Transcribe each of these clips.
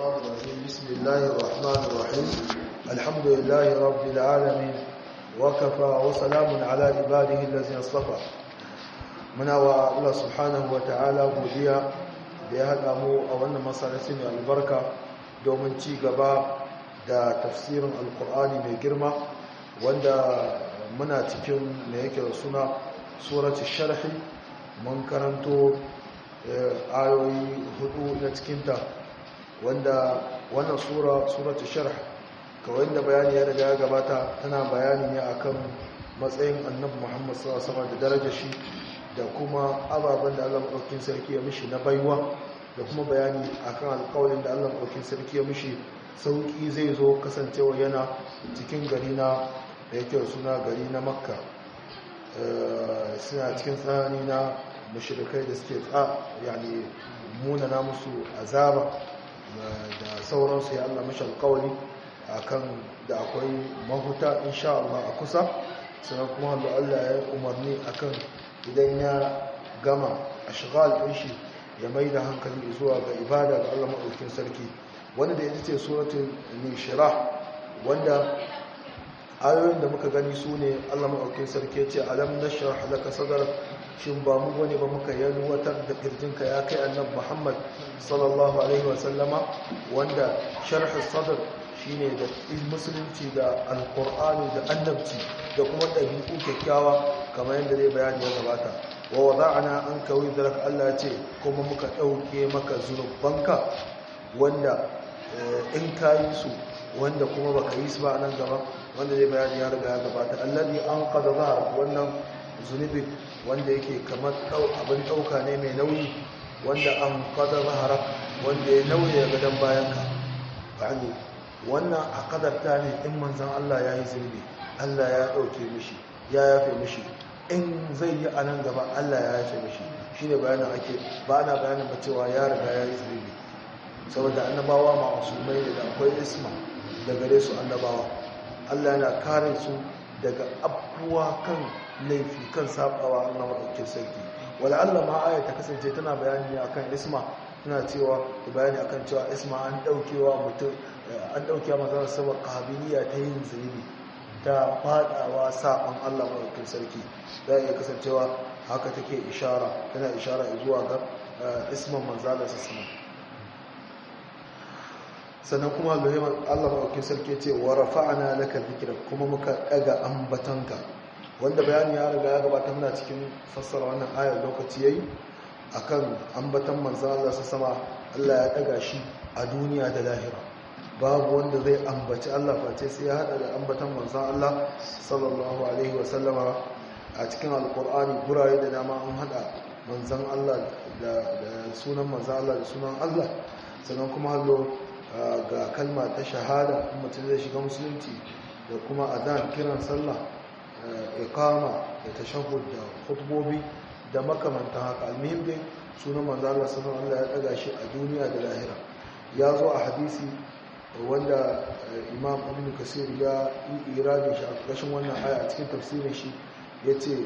الشيطان الرجيم بسم الله الرحمن الرحيم الحمد لله رب العالمين وكفى وسلام على عباده الذين اصطفى muna wa Allah subhanahu wa ta'ala godiya da ya haɗa mu a wannan masarauci mai albarka domin ci gaba da tafsirin alkur'ani mai girma wanda muna cikin da yake da suna surati sharhi mun karanto ayoyi hudu na cikinta wanda wannan sura surati sharh kawai da bayani ya riga ya gabata tana bayani ne akan matsayin annabi Muhammad sallallahu alaihi wasallam da darajar shi da kuma ababen da Allah maɗaukin sarki ya mishi na baiwa da kuma bayani akan alƙawarin da Allah maɗaukin sarki ya mishi sauƙi zai zo kasancewa yana cikin gari na da yake suna gari na makka suna cikin tsanani na mashirikai da suke tsa yani munana musu azaba da sauransu ya Allah mashi alƙawari akan da akwai mahuta insha Allah a kusa sannan kuma Allah ya umarni akan idan ya gama a shigal ɗin shi ya mai da hankali zuwa ga ibada ga Allah maɗaukin sarki wanda da ya ce suratun nishira wanda ayoyin da muka gani su ne Allah maɗaukin sarki ya ce alam na halaka sadar shin ba mu wani ba muka yalwatar da ƙirjinka ya kai annab muhammad sallallahu alaihi wasallama wanda sharh sadar shine da musulunci da alkur'ani da annabci da kuma ɗabi'u kyakkyawa kamar yadda zai bayani ya gabata wa wada'ana an kawai zarar Allah ce kuma muka ɗauke maka zunubanka wanda in ka yi su wanda kuma baka yi su ba a nan gaba wanda zai bayani ya riga ya gabata allazi an qada zahar wannan zunubi wanda yake kamar abin ɗauka ne mai nauyi wanda an qada zahara wanda ya nauye gadon bayanka ba'ani wannan a kadarta ne in manzan Allah ya yi zunubi Allah ya ɗauke mishi ya yafe mishi in zai yi a nan gaba Allah ya yafe mishi shi ne bayanin ake ba na bayanin ba cewa ya riga ya yi zunubi saboda annabawa ma'asumai da akwai isma da gare su annabawa Allah yana kare su daga abubuwa kan laifi kan sabawa Allah maɗaukin sarki wala Allah ma aya ta kasance tana bayani ne akan isma tana cewa bayani akan cewa isma an ɗaukewa mutum an ɗauke mazan sama ƙabiliya ta yin zunubi ta faɗawa saɓon Allah maɗaukin sarki za iya kasancewa haka take ishara tana ishara zuwa ga isman manzala su sama sannan kuma Allah maɗaukin sarki ce wa rafa'ana laka zikira kuma muka ɗaga ambatanka wanda bayani ya riga ya gabata muna cikin fassara wannan ayar lokaci yayi akan ambatan manzala su sama Allah ya ɗaga shi a duniya da lahira babu wanda zai ambaci Allah face sai ya hada da ambatan manzon Allah sallallahu alaihi wasallama a cikin alkur'ani gurare da dama an hada manzon Allah da sunan manzon Allah da sunan Allah sannan kuma hallo ga kalma ta shahada in mutum zai shiga musulunci da kuma adan kiran sallah iqama da tashahhud da khutbobi da makamantan haka almuhim dai sunan manzon Allah sallallahu alaihi ya daga shi a duniya da lahira ya zo a hadisi wanda imam ibn kasir ya yi irabin shi a ƙarshen wannan aya a cikin tafsirin shi ya ce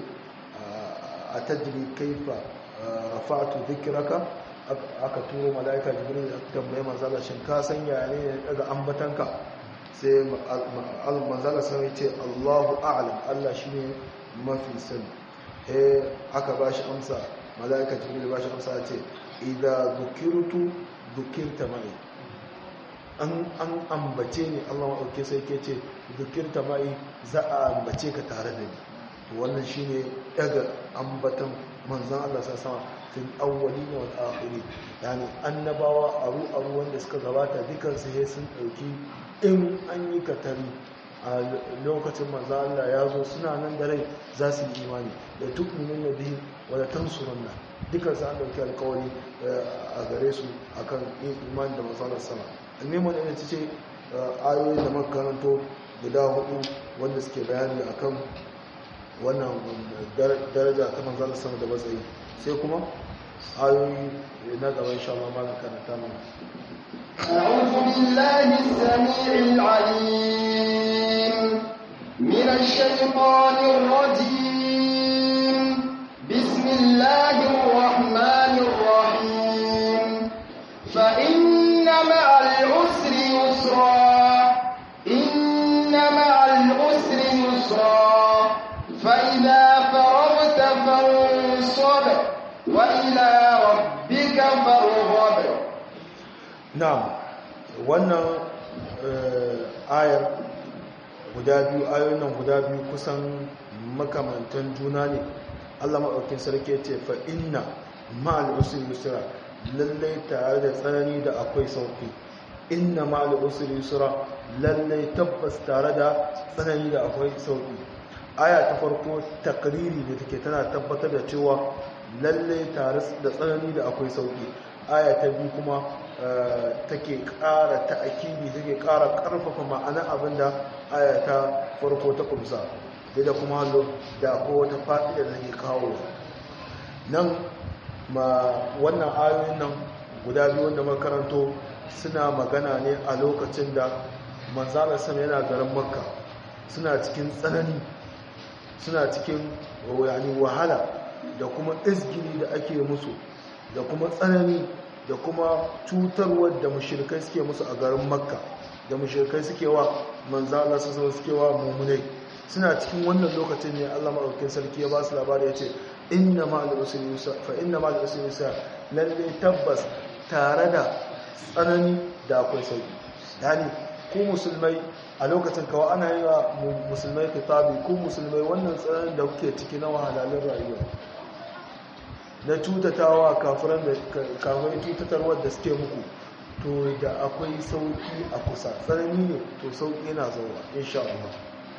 a tajiri kaifa rafa'atu zikiraka aka turo mala'ika jibril da tambaye manzala shin ka san yaya ne daga ambatanka sai manzala sai ya ce Allahu a'lam Allah shine mafi sani eh aka bashi amsa mala'ika jibril bashi amsa ya ce idza dhukirtu dhukirta mai an ambace ni Allah maɗauke sai ke ce zukirta ma'i za a ambace ka tare da ni wannan shi ne daga ambatan manzan Allah sa sama fil awwali ne wal akhiri yani annabawa aru aru wanda suka gabata dukan su sai sun dauki in an yi katari a lokacin manzan Allah ya zo suna nan da rai za su yi imani da tu'minun nabi wa la tansurunna dukan su an dauki alkawari a gare su akan imani da manzan Allah sama almimun ina ce ayoyi da makaranto guda hudu wanda suke bayani akan wannan daraja ta manzana sama da matsayi sai kuma ayoyi na gaba insha Allah ma karanta mana أعوذ بالله السميع العليم من الشيطان الرجيم بسم الله الرحمن الرحيم فإن مع العسر يسرا إن مع العسر يسرا فإذا فرغت فانصب وإلى ربك فارغب na'am wannan ayar guda biyu ayoyin nan guda biyu kusan makamantan juna ne Allah maɗaukin sarki ce fa inna ma'al usri yusra lallai tare da tsanani da akwai sauki inna ma'al usri yusra lallai tabbas tare da tsanani da akwai sauki aya ta farko takriri da take tana tabbatar da cewa lallai tare da tsanani da akwai sauki aya ta biyu kuma take ƙara ta'akidi take ƙara ƙarfafa ma'ana abinda aya ta farko ta kumsa da kuma hallo da ko wata fa'ida da take kawo nan ma wannan ayoyin nan guda biyu wanda makaranto suna magana ne a lokacin da manzala sama yana garin makka suna cikin tsanani suna cikin yani wahala da kuma izgiri da ake musu da kuma tsanani da kuma cutarwar da mushrikai suke musu a garin makka da mushrikai suke wa manzala su suke wa mummunai suna cikin wannan lokacin ne Allah maɗaukin sarki ya ba su labari ya ce inna ma'al usri yusra fa inna ma'al usri yusra lalle tabbas tare da tsanani da akwai sauki yani ku musulmai a lokacin kawai ana yi wa musulmai kitabi ku musulmai wannan tsananin da kuke ciki na wahalalun rayuwa na cutatawa kafiran da kafirai cutatarwar da suke muku to da akwai sauki a kusa tsanani ne to sauki yana zauwa insha Allah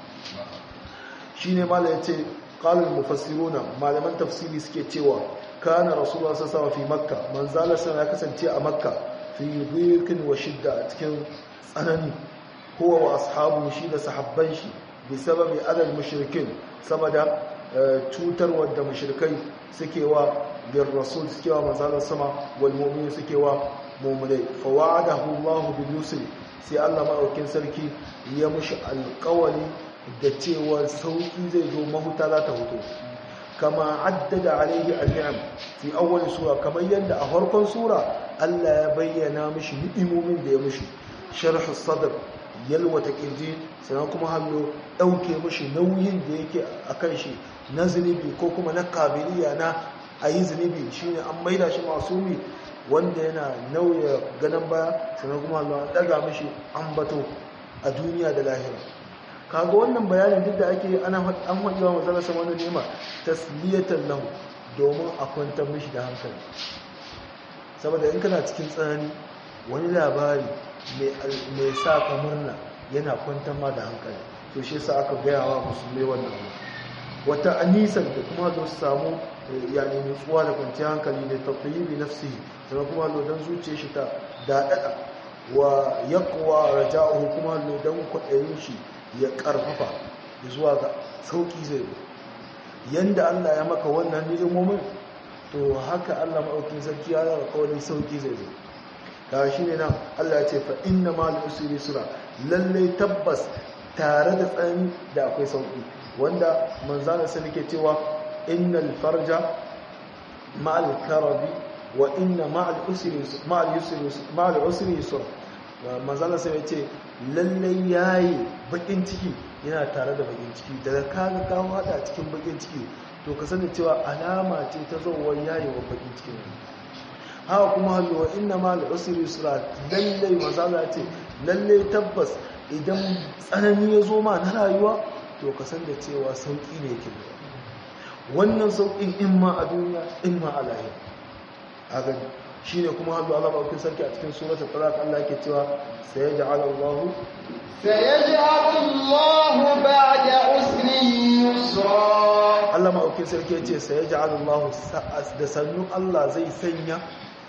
shine malai yace qalul mufassiruna malaman tafsiri suke cewa kana rasulullah sallallahu alaihi fi makka manzala sana kasance a makka fi dhiqin wa shidda a cikin tsanani huwa wa ashabu shi da sahabban shi bi sababi adal mushrikin saboda cutar wadda mushrikai suke wa bin rasul suke wa manzalar sama wal mu'min suke wa mu'minai fa wa'adahu Allah bil yusri sai Allah maɗaukin sarki ya mushi alƙawari da cewa sauki zai zo mahuta za ta hutu kama addada alaihi al-ni'am fi awwal sura kamar yadda a farkon sura Allah ya bayyana mishi ni'imomin da ya mishi sharh sadr yalwata kirji sannan kuma hallo dauke mishi nauyin da yake akan shi na zunubi ko kuma na kabiliya na ayi zunubi shine an maida shi masumi wanda yana nauya ganin baya sannan kuma hallo an daga mishi ambato a duniya da lahira kaga wannan bayanin duk da ake ana an haɗi wa matsalar sama wani nema tasliyatan lahu domin a kwantar mishi da hankali saboda in kana cikin tsanani wani labari mai sa ka murna yana kwantar ma da hankali to shi sa aka gaya wa musulmai wannan wata anisan da kuma zo su samu yani nutsuwa da kwanciyar hankali da tafiyi nafsihi sannan kuma don zuciya shi ta daɗaɗa wa yaƙwa raja'uhu kuma don kwaɗayin shi ya karfafa zuwa ga sauki zai zo yanda Allah ya maka wannan ni'imomin to haka Allah maɗaukin sarki ya zara kawai sauki zai zo ga shi ne nan Allah ya ce fa inna ma usri yusra lalle tabbas tare da tsani da akwai sauki wanda manzana sai nake cewa innal farja ma'al karabi wa inna ma'al usri ma'al yusri ma'al usri yusra manzana sai ya ce lallai yayi bakin ciki yana tare da bakin ciki daga kaga ka hada cikin bakin ciki to ka sani cewa alama ce ta zowar yayewa bakin ciki haka kuma halwa inna ma al-usri yusra lallai manzana ce lallai tabbas idan tsanani ya zo ma na rayuwa to ka san da cewa sauki ne yake wannan saukin in ma a duniya in ma a lahira a gani shine kuma hannu Allah ba sarki a cikin suratul talaq Allah yake cewa sayaj'al Allah sayaj'al Allah ba'da usri yusra Allah ma sarki yace sayaj'al Allah da sannu Allah zai sanya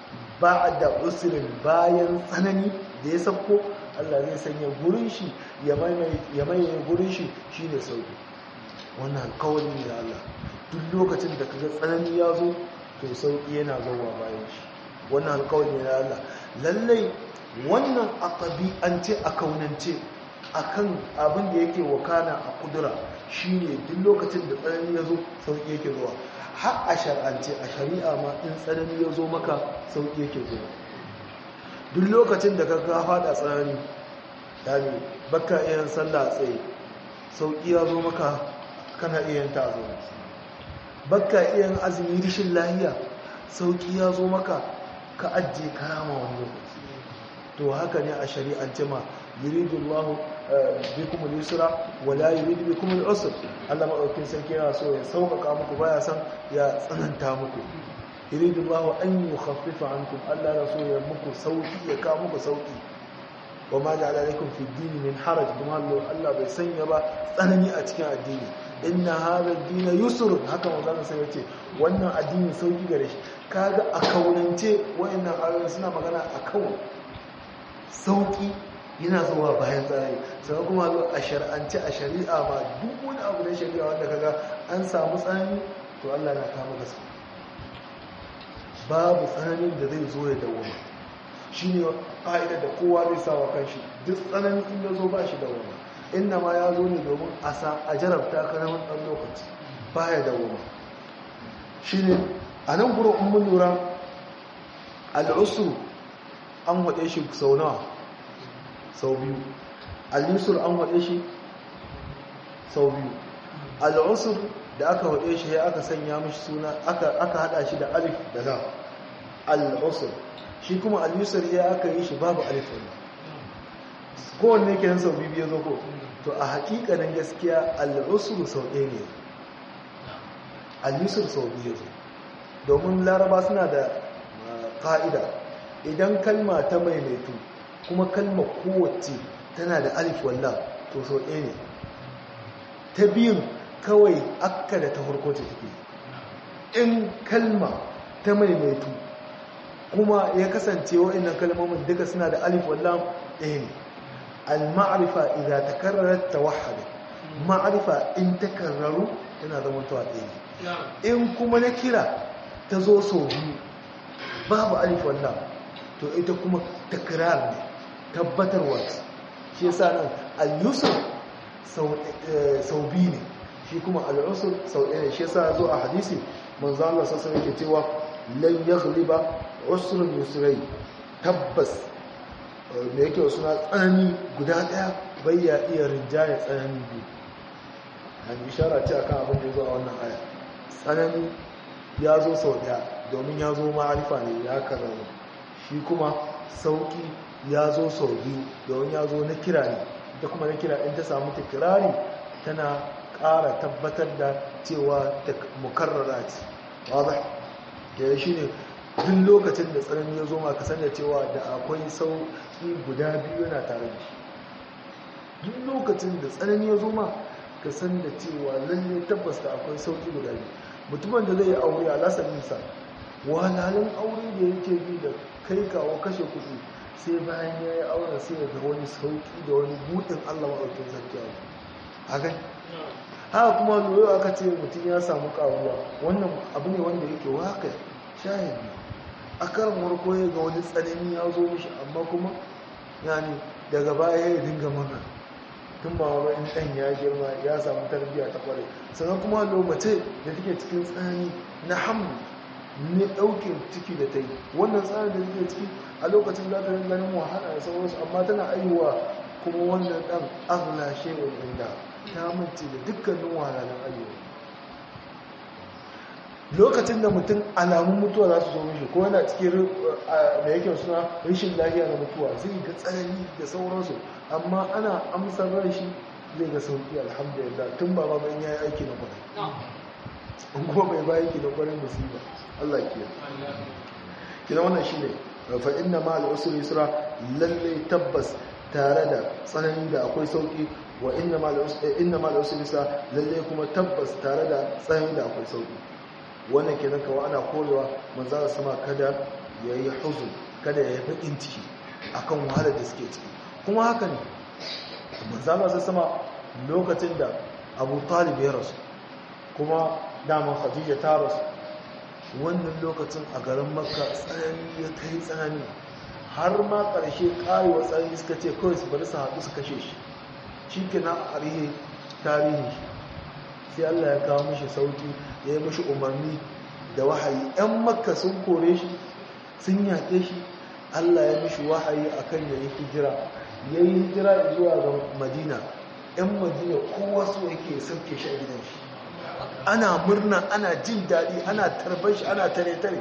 ba'da usrin bayan tsanani da ya sako Allah zai sanya gurin shi ya mai gurin shi shine sauki wannan alƙawari ne da Allah duk lokacin da kaga tsanani ya zo to sauki yana zuwa bayan shi wannan alkawari ne na Allah lallai wannan a ɗabi'ance a kaunance akan abin da yake wakana a kudura shine duk lokacin da tsanani ya zo sauƙi yake zuwa har a shar'ance a shari'a ma in tsanani ya zo maka sauƙi yake zuwa duk lokacin da ka ga fada tsanani yani baka iya sallah tsaye sauki ya zo maka kana iya ta zo baka iya azumi rishin lahiya sauki ya zo maka ka ajiye karama wani lokaci to haka ne a shari'ance ma yuridu Allah bikum al-yusra wa la yuridu bikum al-usr Allah madaukin sarki yana so ya sauƙaƙa muku baya san ya tsananta muku yuridu Allah an yukhaffifa ankum Allah ya so ya muku sauki ya ka muku sauki wa ma ja'ala lakum fi ad-din min haraj kuma Allah bai sanya ba tsanani a cikin addini inna hadha ad-din yusr haka manzon sai yace wannan addini sauki gare shi kaga a kaunance wayannan ayoyi suna magana a kaun sauki yana zuwa bayan tsari sannan kuma zo a shar'ance a shari'a ma duk wani abu na shari'a wanda kaga an samu tsanani to Allah na kama gasa babu tsananin da zai zo ya dawoma shi ne ƙa'idar da kowa zai sa wa kanshi duk tsananin in ya zo ba shi dawoma inna ma ya zo ne domin a sa a jarabta ka na wani ɗan lokaci ba ya dawoma shi ne a nan gurin in mun lura al'usru an waɗe shi sau nawa sau biyu al'usur an waɗe shi sau biyu al'usur da aka waɗe shi ya aka sanya mishi suna aka haɗa shi da alif da na al'usur shi kuma al'usur ya aka yi shi babu alif wani kowanne ke sau biyu ya zo ko to a haƙiƙanin gaskiya al'usur sau ɗaya ne al'usur sau biyu ya zo domin laraba suna da ƙa'ida idan kalma ta maimaitu kuma kalma kowace tana da alif wallah to sau ɗaya ne ta biyun kawai akka da ta farko ta take in kalma ta maimaitu kuma ya kasance wa'annan kalmomin duka suna da alif wallah ɗaya ne al-ma'rifa idza takarrarat tawahhada ma'rifa in takarraru tana zama tawa ɗaya ne in kuma na kira ta zo sau biyu babu alif wallah to ita kuma takrar ne tabbatarwa shi yasa nan al-yusr sau biyu ne shi kuma al-usr sau ɗaya ne shi yasa zo a hadisi manzo Allah sallallahu alaihi yake cewa lan yaghliba usrun yusrai tabbas me yake suna tsanani guda ɗaya bayya iya rinjaye tsanani biyu an ishara ce akan abin da ya zo a wannan aya tsanani ya zo sau ɗaya domin ya zo ma'arifa ne ya karama shi kuma sauki ya zo sau biyu domin ya zo na kira ne da kuma na kira in ta samu tikirari tana ƙara tabbatar da cewa mukarrara ce wadda da shi ne duk lokacin da tsanani ya zo ma ka sanya cewa da akwai sauki guda biyu yana tare da shi duk lokacin da tsanani ya zo ma ka san da cewa lalle tabbas da akwai sauki guda biyu mutumin da zai yi aure a lasarinsa wahalhalun aure da yake bi da kai kawo kashe kuɗi sai bayan ya yi auren sai ya ga wani sauki da wani buɗin allah maɗaukin sarki a kai haka kuma lura aka ce mutum ya samu ƙaruwa wannan abu ne wanda yake waka shahidi a karin warko ya ga wani tsanani ya zo mishi amma kuma yani daga baya ya dinga murna tun ba wa in ɗan ya girma ya samu tarbiyya ta kwarai sannan kuma lokaci da take cikin tsanani na hamlu ne ɗaukin ciki da ta yi wannan tsarin da take ciki a lokacin za ta ganin wahala da sauransu amma tana aiwa kuma wannan ɗan aghla shay'un inda ta mace da dukkanin wahalalun ayyuka lokacin da mutum alamun mutuwa za su zo mishi ko yana cikin da yake suna rashin lafiya na mutuwa zai ga tsanani da sauransu amma ana amsar ran shi zai ga sauki alhamdulillah tun ba ba ya yi aiki na kwarai in kuma bai ba aiki na kwarai musiba Allah ke kina wannan shine fa inna ma al-usri yusra lalle tabbas tare da tsanani da akwai sauki wa inna ma al-usri inna ma al-usri yusra lalle kuma tabbas tare da tsanani da akwai sauki wannan kenan kawai ana korewa manzara sama kada ya yi huzun kada ya yi baƙin ciki akan wahalar da suke ciki kuma haka ne manzara sama lokacin da abu talib ya rasu kuma damar khadija ta rasu wannan lokacin a garin makka tsanani ya kai tsanani har ma ƙarshe ƙarewa tsanani suka ce kawai su bari su haɗu su kashe shi shi ke na a rihe tarihi shi sai Allah ya kawo mishi sauki ya yi mishi umarni da wahayi ‘yan makka sun kore shi sun yaƙe shi Allah ya mishi wahayi akan yayi hijira yayi hijira zuwa ga Madina ɗan Madina kowa so yake sauke shi a gidan shi ana murna ana jin daɗi ana tarbar shi ana tare-tare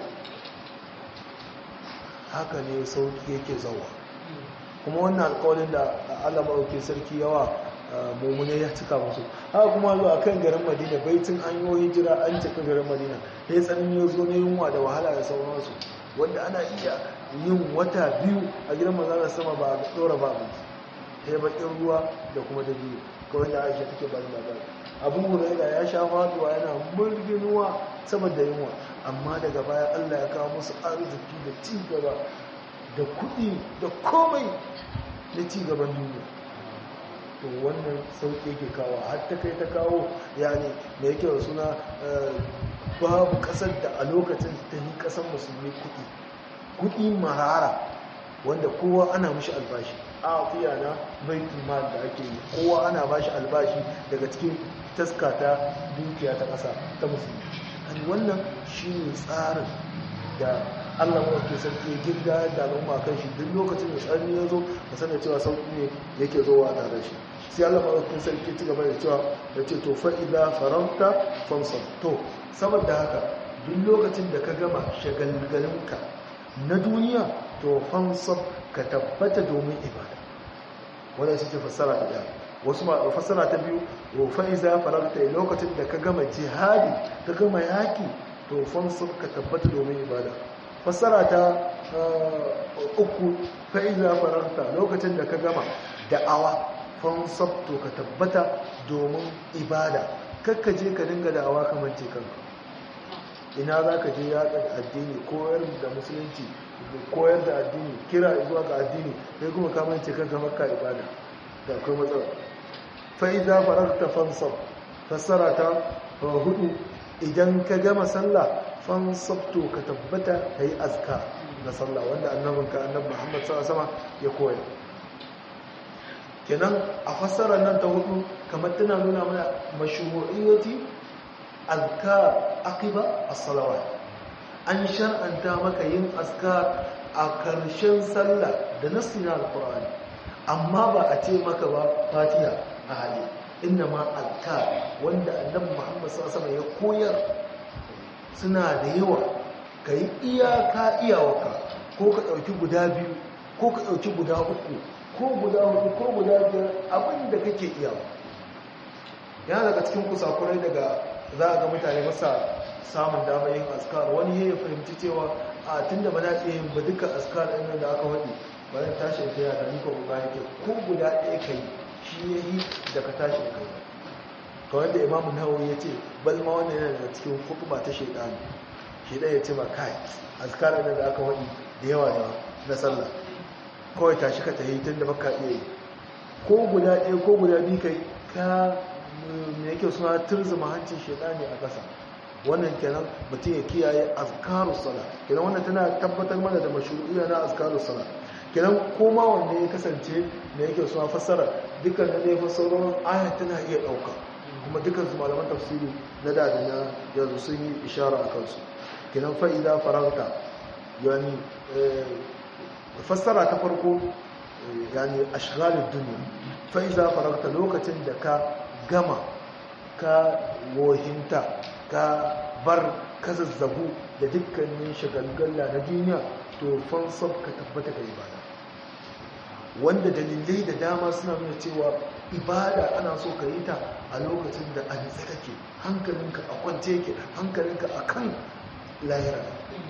haka ne sauki yake zawa kuma wannan alƙawarin da Allah maɗauki sarki yawa mummune ya cika musu haka kuma zuwa kan garin madina baitin an yi hijira an cika garin madina ya tsanin ya zo na yunwa da wahala da sauransu wanda ana iya yin wata biyu a gidan maza sama ba a ɗora ba abinci ya baƙin ruwa da kuma da biyu kawai da aisha take ba da labari abu huraira ya sha faduwa yana murginuwa saboda yunwa amma daga baya allah ya kawo musu arziki da ci gaba da kuɗi da komai na ci gaban duniya to wannan sauƙi yake kawo har ta kai ta kawo yani da yake da suna babu ƙasar da a lokacin ta yi ƙasar musulmi kuɗi kuɗi marara wanda kowa ana mashi albashi a fiya na baitul mal da ake yi kowa ana bashi albashi daga cikin taska ta dukiya ta ƙasa ta musulmi wannan shine tsarin da Allah ke sarki girga da al'umma kan shi duk lokacin da tsarni ya zo ka sanar cewa sauƙi ne yake zowa tare shi sai Allah ke sarki ci gaba da cewa da ce to fa'ida farauta fansar to saboda haka duk lokacin da ka gama shagalgalinka na duniya to fansar ka tabbata domin ibada wadda shi ce fassara ta ɗaya wasu ma fassara ta biyu wa fa'iza farauta lokacin da ka gama jihadi ka gama yaki to fansar ka tabbata domin ibada fassara ta uku fa'iza farauta lokacin da ka gama da'awa fansar to ka tabbata domin ibada kakka je ka dinga da'awa kamar ce kanka ina za ka je yaƙar addini koyar da musulunci koyar da addini kira zuwa ga addini sai kuma kamar ce kanka makka ibada da akwai matsala fa'iza farauta fansar fassara ta hudu idan ka gama sallah fansabto ka tabbata ka yi azka na sallah wanda annabinka annab muhammad sama ya koya kenan a fassarar nan ta hudu kamar tana nuna mana mashuhu'iyyati azkar akiba as-salawat an shar'anta maka yin azkar a karshen sallah da nassi na alqur'ani amma ba a ce maka ba fatiha a hali inna ma azkar wanda annabi muhammad sallallahu alaihi ya koyar suna da yawa kai iyaka iyawaka ko ka dauki guda biyu ko ka dauki guda uku ko guda hudu ko guda biyar abinda kake iyawa yana daga cikin kusakurai daga za a ga mutane masa samun damar yin askar wani ya fahimci cewa a tun da ba na iya yin ba duka askar ɗin da aka waɗi bayan tashi ta yada ni ko ba yake ko guda ɗaya ka yi shi ya yi da ka tashi da kai to wanda imamu nawawi ya ce bal ma wannan yana daga cikin hukuma ta shaidani shaidan ya ce ba kai askar ɗin da aka waɗi da yawa ne na sallah kawai tashi ka tafi tun da baka iya yi ko guda ɗaya ko guda biyu kai ka me yake suna turzuma hancin shaidani a ƙasa wannan kenan mutum ya kiyaye azkarus sala kenan wannan tana tabbatar mana da mashru'iyya na azkarus sala kenan koma wanne ya kasance me yake suna fassara dukkan da ne fassarorin ayat tana iya ɗauka kuma dukkan su malaman tafsiri na da da na yanzu sun yi ishara a kansu kenan fa'ida farauta yani fassara ta farko yani ashghalud dunya fa'iza farauta lokacin da ka gama ka wohinta ka bar ka zazzabu da dukkanin shagalgalla na duniya to fansab ka tabbata ga ibada wanda dalilai da dama suna nuna cewa ibada ana so ka yi ta a lokacin da a nitsa kake hankalinka a kwance yake hankalinka a kan lahira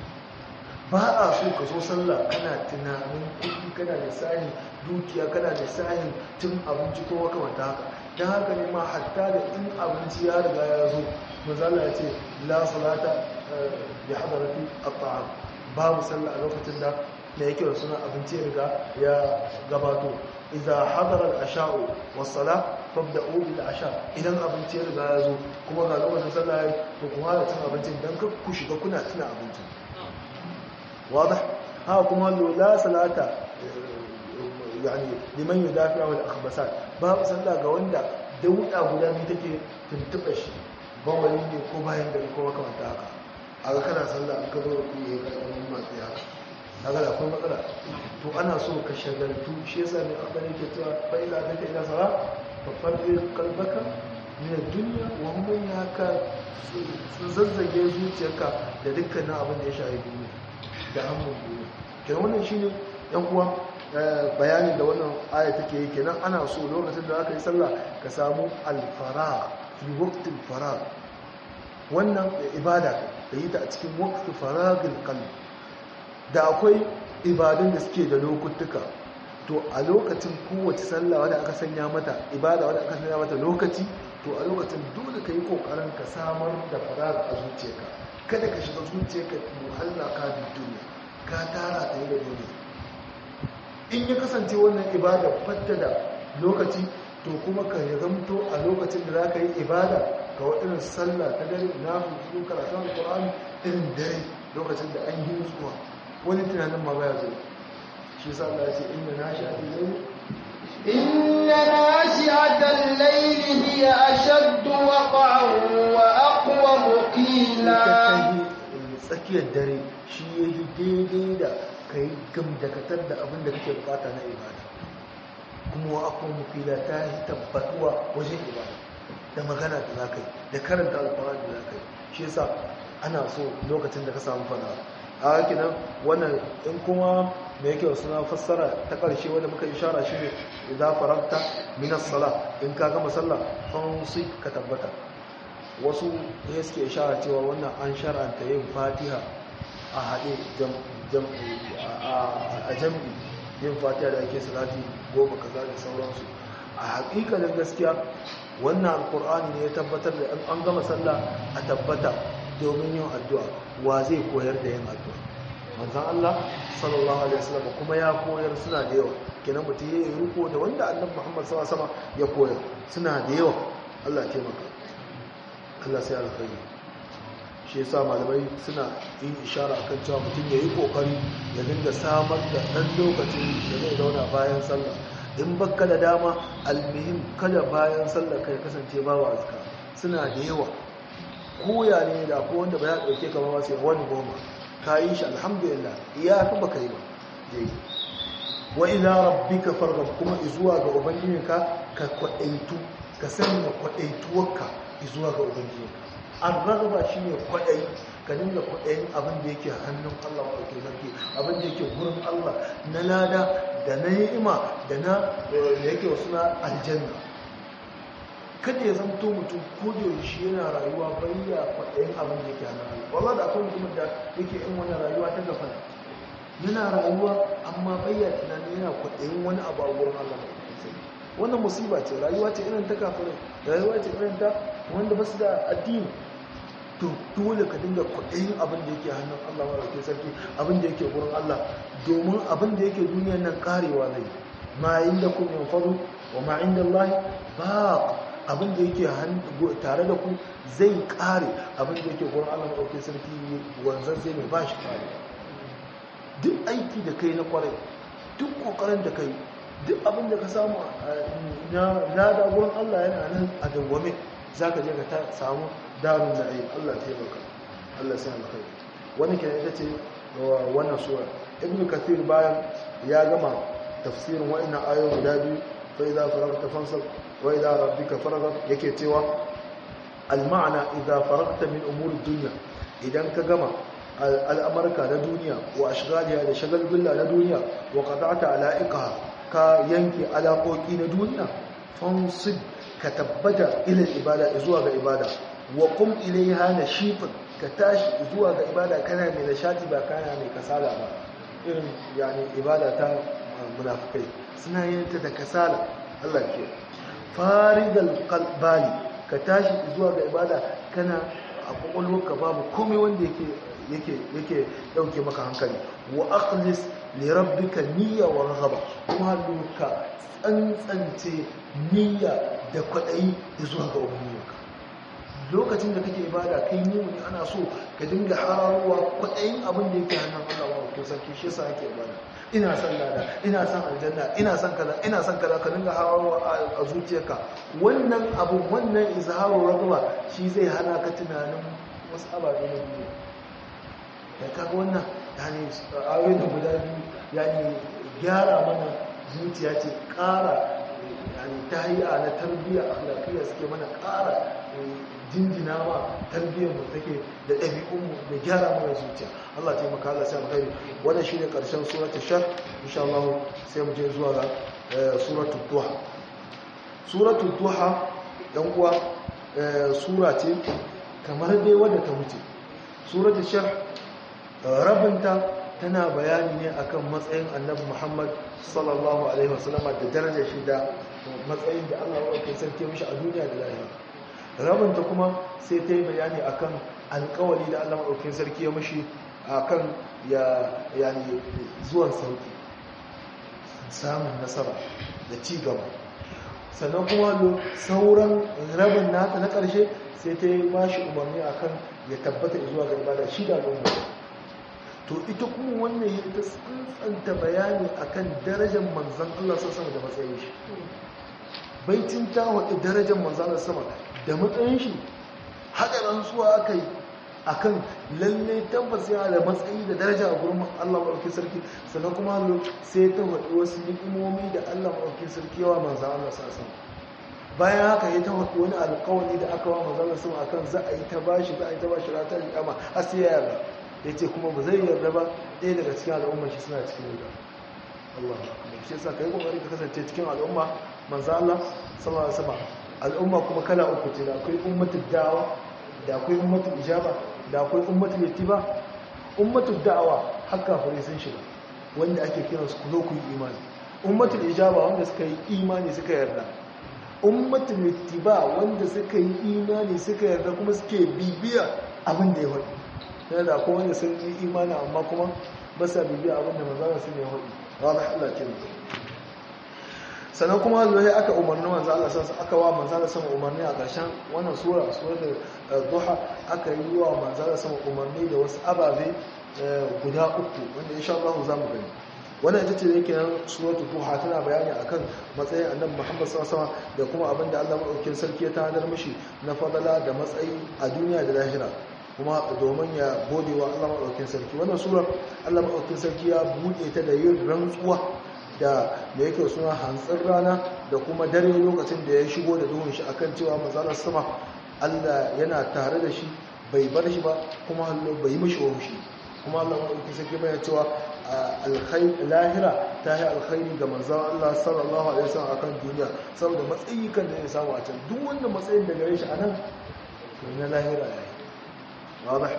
ba a so ka zo sallah kana tunanin kuɗi kana da sani dukiya kana da sani tun abinci ko makamanta haka ta haka ne ma hatta da in abinci ya riga ya zo mazala ya ce la salata bi hadarati at-ta'am babu sallah a lokacin da da yake da suna abinci ya riga ya gabato idza hadara al-asha'u was-salah fabda'u bil asha idan abinci ya riga ya zo kuma ga lokacin sallah ya to ku fara cin abincin dan ka ku shiga kuna tuna abincin واضح ها كما لا صلاه yani liman yudafi'a wal akhbasat babu sallah ga wanda dauda guda ne take tuntuba shi ba wani ne ko bayan da ko makamanta haka aga kana sallah an ka zo ku yi karɓar masu haka kaga da akwai matsala to ana so ka shagaltu shi yasa ne aka ne ke cewa fa ila ta ila sala fa farri qalbaka min ad-dunya wa hum yaka sun zazzage zuciyarka da dukkanin abin da ya shafi duniya da hannun duniya kenan wannan shine yan uwa bayanin da wannan aya take yi kenan ana so lokacin da aka yi sallah ka samu al-faragh fi waqtil faragh wannan ibada da yi ta a cikin waqtil faragil qalb da akwai ibadun da suke da lokutuka to a lokacin kowace sallah wadda aka sanya mata ibada wadda aka sanya mata lokaci to a lokacin dole ka yi kokarin ka samar da farar a zuciyarka kada ka shiga zuciyarka muhalla ka da duniya ka tara ta yi da duniya in ya kasance wannan ibada fatta da lokaci to kuma ka zamto a lokacin da za ka yi ibada ga waɗannan sallah ta dare na fi karatun alkur'ani irin dare lokacin da an yi nutsuwa wani tunanin ma baya zai shi sa Allah ya ce inna nashi'atul layl inna nashi'atal layli hiya ashaddu waqa'an wa aqwa qila tsakiyar dare shi yayi daidai da kai gamdakatar da abin da kake bukata na ibada kuma wa aqwa qila ta yi tabbatuwa wajen ibada da magana da zakai da karanta alqur'ani da zakai shi yasa ana so lokacin da ka samu fara a kinan wannan in kuma me yake suna fassara ta ƙarshe wanda muka ishara shi ne idza faragta min as-sala in ka gama sallah fansi ka tabbata wasu ne suke ishara cewa wannan an shar'anta yin fatiha a haɗe a jam'i yin fatiha da ake salati goma kaza da sauransu a haƙiƙanin gaskiya wannan alƙur'ani ne ya tabbatar da an gama sallah a tabbata domin yin addu'a wa zai koyar da yin addu'a manzan Allah sallallahu alaihi wasallam kuma ya koyar suna da yawa kenan mutum ya yi riko da wanda annabi Muhammad sallallahu alaihi wasallam ya koyar suna da yawa Allah ya taimaka Allah sai alkhairi shi yasa malamai suna yin ishara akan cewa mutum ya yi kokari ya dinga samar da dan lokacin da zai zauna bayan sallah in baka da dama almihim kada bayan sallah kai kasance babu azka suna da yawa koya ne da ko wanda ba ya dauke ka ba sai wani goma ka yi shi alhamdulillah iya ka baka yi ba dai wa ila rabbika farghab kuma izuwa ga ubangijinka ka kwadaitu ka sanya kwadaituwarka izuwa ga ubangijinka an ragaba shine kwadai ka dinga kwadayin abin da yake hannun Allah wa ke sarki abin da yake gurin Allah na lada da na ni'ima da na da yake wasu na aljanna kada ya zamto mutum ko da yaushe yana rayuwa bayya kwaɗayin abin da yake hannun Allah wallahi da akwai mutumin da yake in wani rayuwa ta gafara yana rayuwa amma bayya tunanin yana kwaɗayin wani abu a wurin Allah wannan musiba ce rayuwa ce irin ta kafirai rayuwa ce irin ta wanda ba su da addini to dole ka dinga kwaɗayin abin da yake hannun Allah wa rake sarki abin da yake wurin Allah domin abin da yake duniyar nan karewa zai ma inda kun yanfadu wa ma inda Allah ba abin da yake tare da ku zai kare abin da yake gurin Allah maɗauki sarki wanzan zai mai ba shi kare duk aiki da kai na kwarai duk kokarin da kai duk abin da ka samu na da gurin Allah yana nan a dawwame za ka je ka samu darun da ayi Allah ta yi Allah sai alkhairi wani kenan ita ce wannan sura ibnu kathir bayan ya gama tafsirin wa'annan ayoyi guda biyu fa idza faragta fansab wa idza rabbika faragha yake cewa al-ma'na idza faragta min umuri dunya idan ka gama al'amarka na duniya wa ashghaliha da shagalgulla na duniya wa qata'ta ala'iqaha ka yanke alaƙoƙi na duniya fansib ka tabbata ila ibada zuwa ga ibada wa qum ilayha nashifan ka tashi zuwa ga ibada kana mai nishati ba kana mai kasala ba irin yani ibada ta munafikai suna yin ta da kasala Allah ke faridal qalbali ka tashi zuwa ga ibada kana a kwakwalwarka babu komai wanda yake yake yake dauke maka hankali wa akhlis li rabbika niyya wa raghaba kuma duka tsantsance niyya da kwadayi zuwa ga ubangijinka lokacin da kake ibada kai ne ne ana so ka dinga hararowa kwadayin abin da yake hannun Allah wa to sarki shi yasa ake ibada ina son lada ina son aljanna ina son kaza ina son kaza ka dinga hararowa a zuciyarka wannan abu wannan izharu raghaba shi zai hana ka tunanin wasu ababe na duniya da kaga wannan yani ayoyi da guda biyu yani gyara mana zuciya ce ƙara yani tahiya na tarbiyya akhlaqiyya suke mana ƙara jinjina ma tarbiyyar mu take da ɗabi'un mu da gyara mana zuciya Allah ta yi maka Allah sai alkhairi wannan shine karshen suratul shar insha Allah sai mu je zuwa ga suratul duha suratul duha dan uwa sura ce kamar dai wadda ta wuce suratul shar rabinta tana bayani ne akan matsayin annabi Muhammad sallallahu alaihi wasallam da darajar shi da matsayin da Allah ya sarki mishi a duniya da lahira rabinta kuma sai ta yi bayani akan alkawari da Allah maɗaukin sarki ya mishi akan ya yani zuwan sauki samun nasara da ci gaba sannan kuma sauran rabin nata na ƙarshe sai ta yi bashi umarni akan ya tabbata zuwa ga ibada shi da al'umma to ita kuma wannan ya ta tsantsanta bayani akan darajar manzan Allah sama da matsayin shi baitin ta waɗi darajar manzan Allah sama da matsayin shi haɗa rantsuwa aka yi akan lalle tabbas yana da matsayi da daraja a gurin Allah maɗauki sarki sannan kuma sai ta waɗi wasu ni'imomi da Allah maɗauki sarki yawa manzan Allah sama bayan haka ya ta waɗi wani alƙawari da aka wa manzan Allah sama akan za a yi ta bashi za a yi ta bashi rata amma har sai ya yarda ya ce kuma ba zai yarda ba ɗaya daga cikin al'ummar shi suna cikin wuta Allah shi yasa ka yi ƙoƙari ka kasance cikin al'umma manzo Allah sallallahu alaihi wasallam al'umma kuma kala uku ce da akwai ummatul da'awa da akwai ummatul ijaba da akwai ummatul ittiba ummatul da'awa har kafirai sun shiga wanda ake kiran su ku zo ku yi imani ummatul ijaba wanda suka yi imani suka yarda ummatul ittiba wanda suka yi imani suka yarda kuma suke bibiya abin da ya faɗi yana da akwai wanda sun yi imani amma kuma ba sa bibiya abin da manzana sun yi faɗi ba Allah ke sannan kuma zuwa aka umarni manzo Allah sansa aka wa manzo Allah sama umarni a ƙarshen wannan sura suratul duha aka yi wa manzo Allah sama umarni da wasu ababe guda uku wanda insha Allah za mu gani wannan ita ce yake nan suratul duha tana bayani akan matsayin annabi Muhammad sallallahu alaihi wasallam da kuma abinda Allah madaukakin sarki ya tanadar mishi na fadala da matsayi a duniya da lahira kuma domin ya gode wa Allah madaukakin sarki wannan sura Allah madaukakin sarki ya buɗe ta da yin rantsuwa da da yake suna hantsin rana da kuma dare lokacin da ya shigo da duhun shi akan cewa mazalar sama Allah yana tare da shi bai bar shi ba kuma hallo bai mishi waushi kuma Allah madaukakin sarki bai cewa alkhair lahira ta yi alkhairi ga manzon Allah sallallahu alaihi wasallam akan duniya saboda matsayi kan da ya samu a can duk wanda matsayin da gare shi anan to na lahira yayi wadah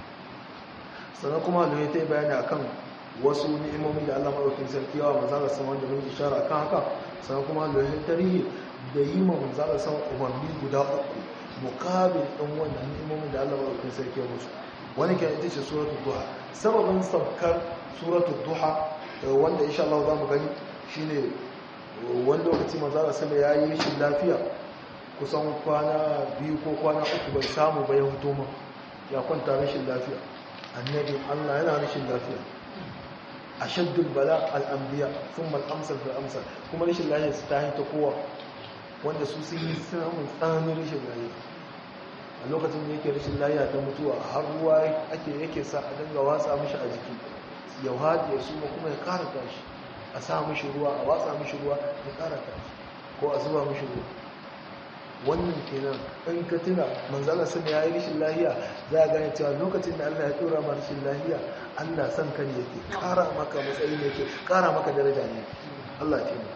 sannan kuma Allah ya tayi bayani akan wasu ni'imomi da Allah madaukakin sarki yawa manzon Allah wanda mun ishara akan haka sannan kuma Allah ya tarihi da yi ma manzon Allah sama umarni guda uku muqabil din wannan ni'imomin da Allah madaukakin sarki ya musu wani kan ita ce suratul duha sababin saukar suratul duha wanda insha Allah za mu gani shine wani lokaci manzara sama ya yi rashin lafiya kusan kwana biyu ko kwana uku bai samu bai hutu ma ya kwanta rashin lafiya annabi Allah yana rashin lafiya ashaddul bala al-anbiya thumma al-amsal fil amsal kuma rashin lafiya su tahi ta kowa wanda su sun yi samun tsananin rashin lafiya a lokacin da yake rashin lafiya ta mutuwa har ruwa ake yake sa a dinga watsa mishi a jiki ya hadi ya suma kuma ya kara tashi a sa mishi ruwa a watsa mishi ruwa ya kara tashi ko a zuba mishi ruwa wannan kenan in ka tuna manzala sun ya yi rashin lahiya za a gane cewa lokacin da Allah ya tura ma rashin lahiya Allah san ka ne yake kara maka matsayi ne yake kara maka daraja ne Allah ya taimaka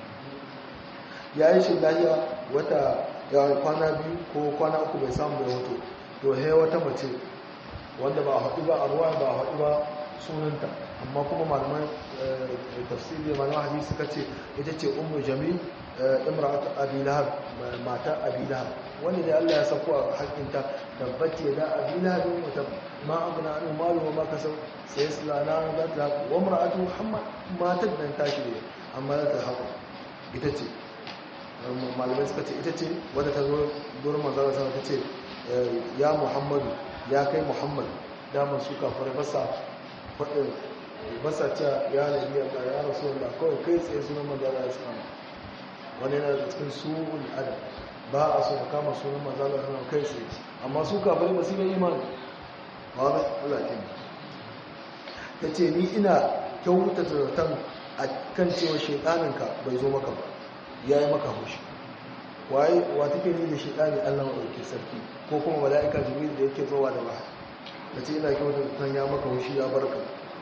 ya yi rashin lahiya wata ya kwana biyu ko kwana uku bai samu da wato to he wata mace wanda ba a haɗu ba a ruwa ba a haɗu ba sunanta amma kuma malaman tafsiri malaman hadisi suka ce ita ce ummu jamil imra'atu abi lahab mata abi lahab wanda da Allah ya sako a hakinta tabbati da abi lahab wa tab ma abna an malu wa ma kasab sai islana da ta wa imra'atu muhammad matar dan tashi ne amma ta haƙo ita ce malamai suka ce ita ce wadda ta zo gurin manzara sama ta ce ya muhammadu ya kai muhammad damar su kafar basa faɗin basa ce ya nabi ya ya rasu wanda kawai kai tsaye sunan manzara ya sama wani yana da cikin su'ul adam ba a so ka kama sunan manzara ya sama kai tsaye amma su kafar ba su yi imani ba da Allah ke ta ce ni ina kyauta zaton a kan cewa shaidaninka bai zo maka ba ya yi maka haushi waye wa take ni da shaidani allah maɗauki sarki ko kuma mala'ika jibril da yake zowa da ba ta ce ina kyauta zaton ya maka haushi ya barka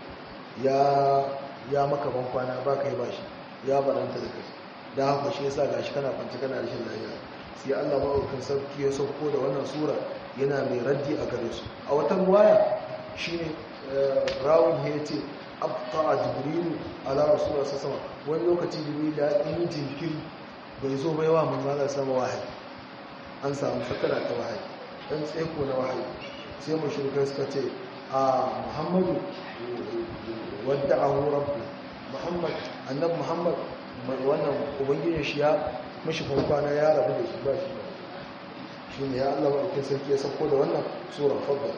ya maka bankwana ba ka yi ba shi ya baranta da kai da haka shi yasa gashi kana kwanci kana rashin lafiya sai Allah maɗaukin sarki ya sauko da wannan sura yana mai raddi a gare su a wata ruwaya shine rawun ya ce abta jibrilu ala rasulullah sama wani lokaci jibril da yi jinkiri bai zo bai wa manzala sama wahayi an samu fatara ta wahayi dan tseko na wahayi sai mushrikai suka ce a muhammadu wadda ahu rabbu muhammad annab muhammad wannan ubangijin shi ya mashi kwana ya rabu da shi ba shi ba shi ne ya Allah maɗaukin sarki ya sauko da wannan tsoron fadda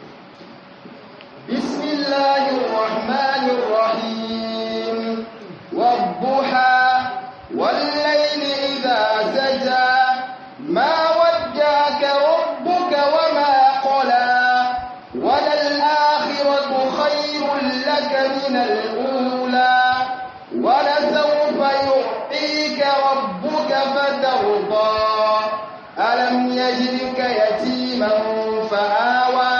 bismillahir rahmanir rahim wadduha والليل إذا سجى ما ودعك ربك وما قلى وللآخرة خير لك من الأولى ولسوف يعطيك ربك فترضى ألم يجدك يتيما فآوى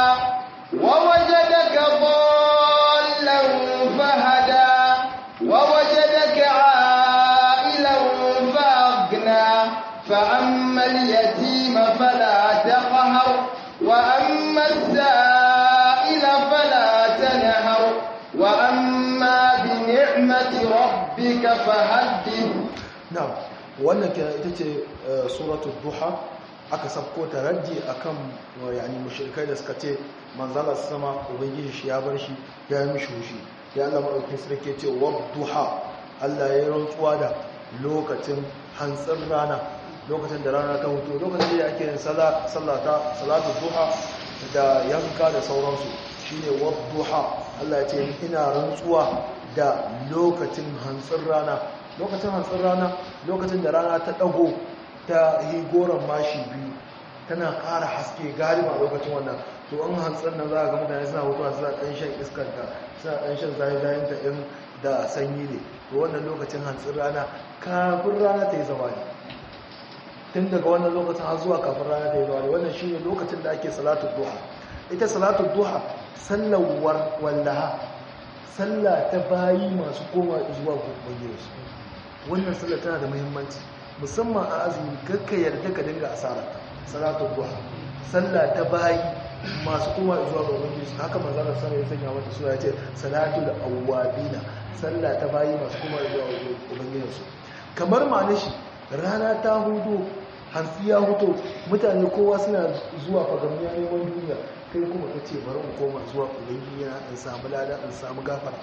ووجدك ضالا فهدى ووجدك عائلا فأغنى فأما اليتيم فلا تقهر وأما السائل فلا تنهر وأما بنعمة ربك فحدث na'am wannan kenan ita ce suratul duha aka sabko ta raddi akan yani mushrikai da suka ce manzala sama ubangiji shi ya bar shi ya yi mishi hushi ya Allah madaukakin sarki ce duha Allah ya yi rantsuwa da lokacin hantsin rana lokacin da rana ta hutu lokacin da ake yin sallata salatu duha da yanka da sauransu shine duha Allah ya ce ina rantsuwa da lokacin hantsin rana lokacin hantsin rana lokacin da rana ta ɗago ta yi goron mashi biyu tana ƙara haske galiba lokacin wannan to an hantsin nan za a ga mutane suna hutuwa suna ɗan shan iskanta suna ɗan shan zayi ta ɗin da sanyi ne to wannan lokacin hantsin rana kafin rana ta yi zama ne tun daga wannan lokacin har zuwa kafin rana ta yi zama ne wannan shi ne lokacin da ake salatu duha ita salatu duha sallawar wallaha sallah ta bayi masu koma zuwa ubangiji wannan sallah tana da muhimmanci musamman a azumi kakka yarda ka dinga asara salatu duha sallah ta bayi masu koma zuwa ga ubangiji haka manzo Allah sallallahu alaihi wasallam ya sura yace salatul awwabina sallah ta bayi masu koma zuwa ga ubangiji su kamar ma'anar shi rana ta hudu hantsi ya huto mutane kowa suna zuwa fagamniya neman duniya kai kuma ka ce bari in koma zuwa ubangiji na in samu lada in samu gafara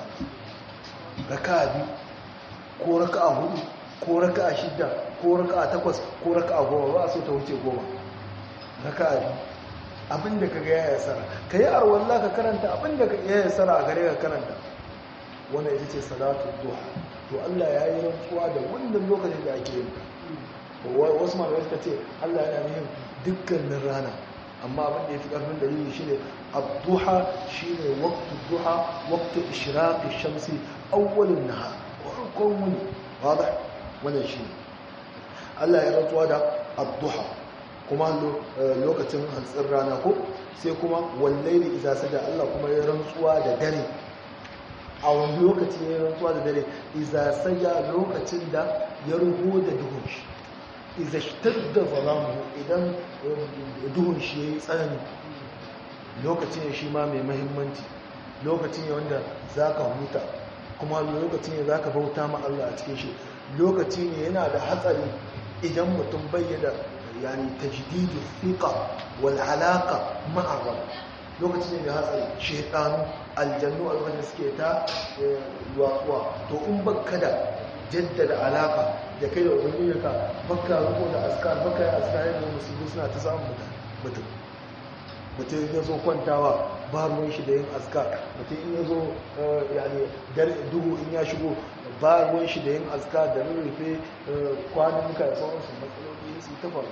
raka biyu ko raka a hudu ko raka a shidda ko raka a takwas ko raka a goma ba a so ta wuce goma raka a biyu abinda ka ga ya yasara ka yi arwallah ka karanta abinda ka ya yasara a gare ka karanta wannan ita ce salatu duha to Allah ya yi rantsuwa da wannan lokacin da ake yin wasu malamai suka ce Allah yana yin dukkanin rana amma abin da ya fi ƙarfin dalili shi ne abduha shi ne waktu duha waktu ishiraki shamsi awwalin naha farkon wuni wadda wannan shi ne Allah ya rantsuwa da abduha kuma lokacin hantsin rana ko sai kuma wallai da isa sada Allah kuma ya rantsuwa da dare a wani lokaci ya rantsuwa da dare isa sada lokacin da ya ruhu da duhun shi iza shtadda zalamu idan duhun shi yayi tsanani lokacin shi ma mai mahimmanci lokacin ne wanda zaka huta kuma lokacin ne zaka bauta ma Allah a cikin shi lokaci ne yana da hatsari idan mutum bayyana yani tajdidu thiqa wal alaqa ma'a rabb lokacin ne da hatsari shaytanu aljannu a lokacin suke ta watsuwa to in bakka da jaddada alaka da kai da ubangijinka baka ruko da askar baka yi askar yadda musulmi suna ta samun mutum mutum ya zo kwantawa ba ruwan shi da yin askar mutum in ya zo yani duhu in ya shigo ba ruwan shi da yin askar da rurrufe kwanan muka da sauransu matsaloli su ta faru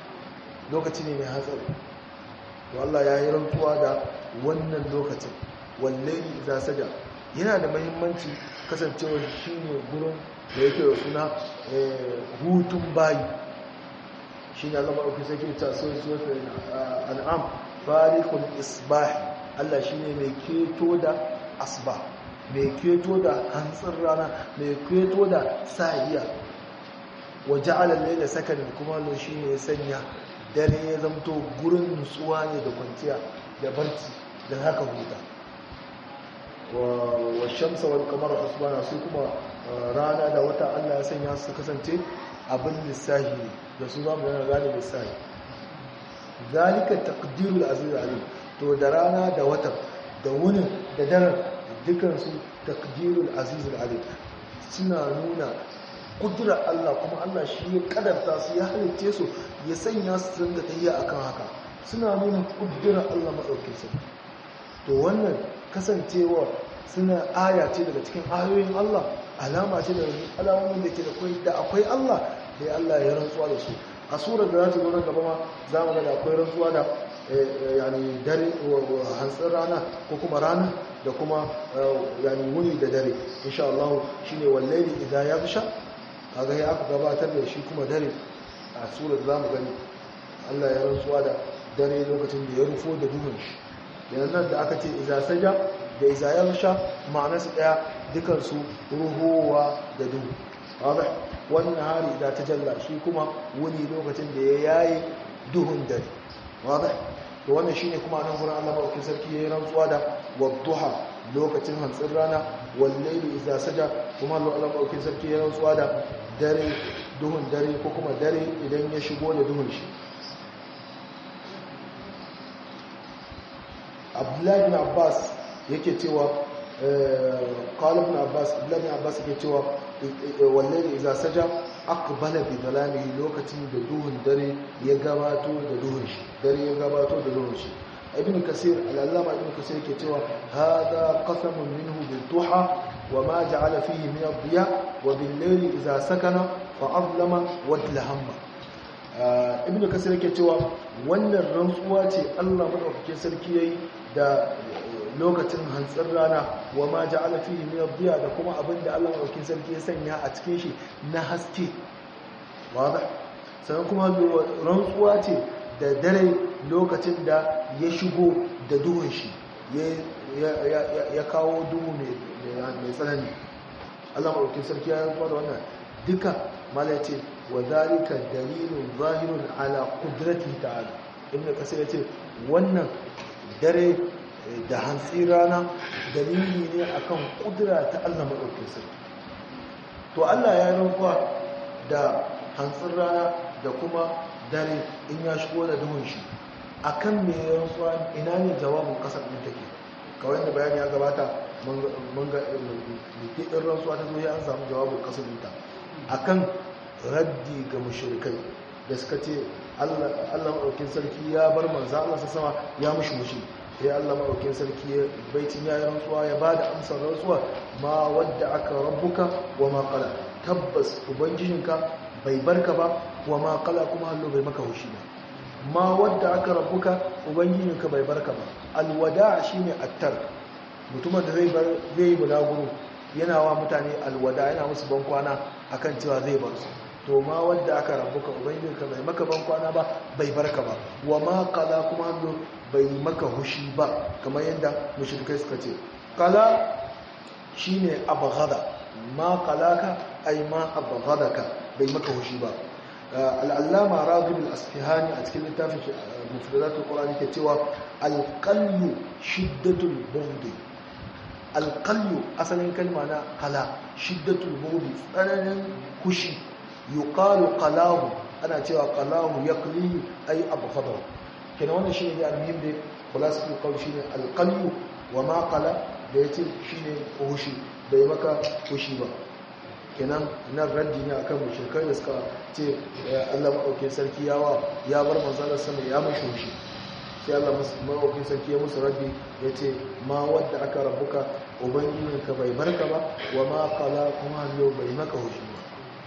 lokaci ne mai hatsari to Allah ya yi rantuwa da wannan lokacin wallahi idza saja yana da muhimmanci kasancewa shine gurin da yake da suna hutun bayi shine Allah madaukakin sarki ta so so an'am farikul isbah Allah shine mai keto da asba mai keto da hantsin rana mai keto da sahiya waje alalle da sakanin kuma lo shi ne ya sanya dare ya zamto gurin nutsuwa ne da kwanciya da barci da haka huta wa shamsa wal kamar usmana su kuma rana da wata Allah ya sanya su kasance abin lissahi ne da su zamu yana gane lissahi zalika taqdirul aziz alim to da rana da wata da wunin da daren dukansu taqdirul aziz alim suna nuna kudura Allah kuma Allah shi ya kadarta su ya halitte su ya sanya su ringa tafiya akan haka suna nuna kudura Allah madaukakin sa to wannan kasancewa suna aya ce daga cikin ayoyin Allah alama ce daga alamomin da ke da akwai da akwai Allah da Allah ya rantsuwa da su a surar da za ta zo nan gaba ma za mu ga da akwai rantsuwa da yani dare hantsin rana ko kuma rana da kuma yani wuni da dare insha Allah shine wallahi idan ya fisha kaga ya aka gabatar da shi kuma dare a surar za mu gani Allah ya rantsuwa da dare lokacin da ya rufo da duhun shi yanzu nan da aka ce iza saja da iza ya fisha ma'anarsu daya dukansu ruhowa da duhu wadah wannan hari idan ta jalla shi kuma wuni lokacin da ya yaye duhun dare wadah to wannan shine kuma nan gurin Allah madaukakin sarki yayin rantsuwa da wadduha lokacin hantsin rana wal layli idza saja kuma Allah madaukakin sarki yayin rantsuwa da dare duhun dare ko kuma dare idan ya shigo da duhun shi Abdullahi bin Abbas yake cewa qala ibn Abbas Abdullahi bin Abbas yake cewa wal layli idza saja aqbala bi dalamihi lokacin da duhun dare ya gabato da duhun shi dare ya gabato da duhun shi ibn kasir al-allama ibn kasir yake cewa hada qasamun minhu bil duha wa ma ja'ala fihi min ad-diya wa bil layli idza sakana fa azlama wa dlahamma ibn kasir yake cewa wannan rantsuwa ce Allah madaukakin sarki yayi da lokacin hantsin rana wa ma ja'ala fihi min ad-diya da kuma abinda Allah madaukakin sarki ya sanya a cikin shi na haske wadah sannan kuma rantsuwa ce da dare lokacin da ya shigo da duhun shi ya kawo duhu mai tsanani Allah madaukakin sarki ya rantsuwa da wannan duka mala ce wa zalika dalilun zahirun ala qudratihi ta'ala ibn kasir yace wannan dare da hantsi rana dalili ne akan kudura ta Allah maɗaukin sarki to Allah ya rantsuwa da hantsin rana da kuma dare in ya shigo da duhun shi akan me ya rantsuwa ina ne jawabin kasar ɗin take kawai da bayani ya gabata mun ga ɗin rantsuwa ta zo ya an samu jawabin kasar ɗinta akan raddi ga mushrikai da suka ce Allah maɗaukin sarki ya bar manzo Allah sa sama ya mushi mushi sai Allah maɗaukin sarki ya baitin ya yi rantsuwa ya ba da amsar rantsuwa ma wadda aka rabbuka wa ma qala tabbas ubangijinka bai barka ba wa ma qala kuma hallo bai maka hushi ba ma wadda aka rabbuka ubangijinka bai barka ba alwada shine attar mutumin da zai bar zai bulaguro yana wa mutane alwada yana musu bankwana akan cewa zai bar su to ma wadda aka rabuka ubangijinka bai maka ban kwana ba bai barka ba wa ma kala kuma hannu bai maka hushi ba kamar yadda mushrikai suka ce kala shine abghada ma kalaka ai ma abghadaka bai maka hushi ba al'allama ragib al-asfihani a cikin littafin mufradatul qur'ani ke cewa alqallu shiddatul bughd alqallu asalin kalma na kala shiddatul bughd tsananin hushi yuqalu qalahu ana cewa qalahu yaqli ay abghadahu kenan wannan shine da almuhim da khulasatul qawl shine alqalbu wa ma qala da yace shine hushi bai maka hushi ba kenan nan raddi ne akan mushrikai da suka ce Allah madaukakin sarki yawa ya bar manzalar sama ya mashi hushi sai Allah madaukakin sarki ya musu raddi yace ma wadda aka rabuka ubangijinka bai barka ba wa ma qala kuma bai maka hushi ba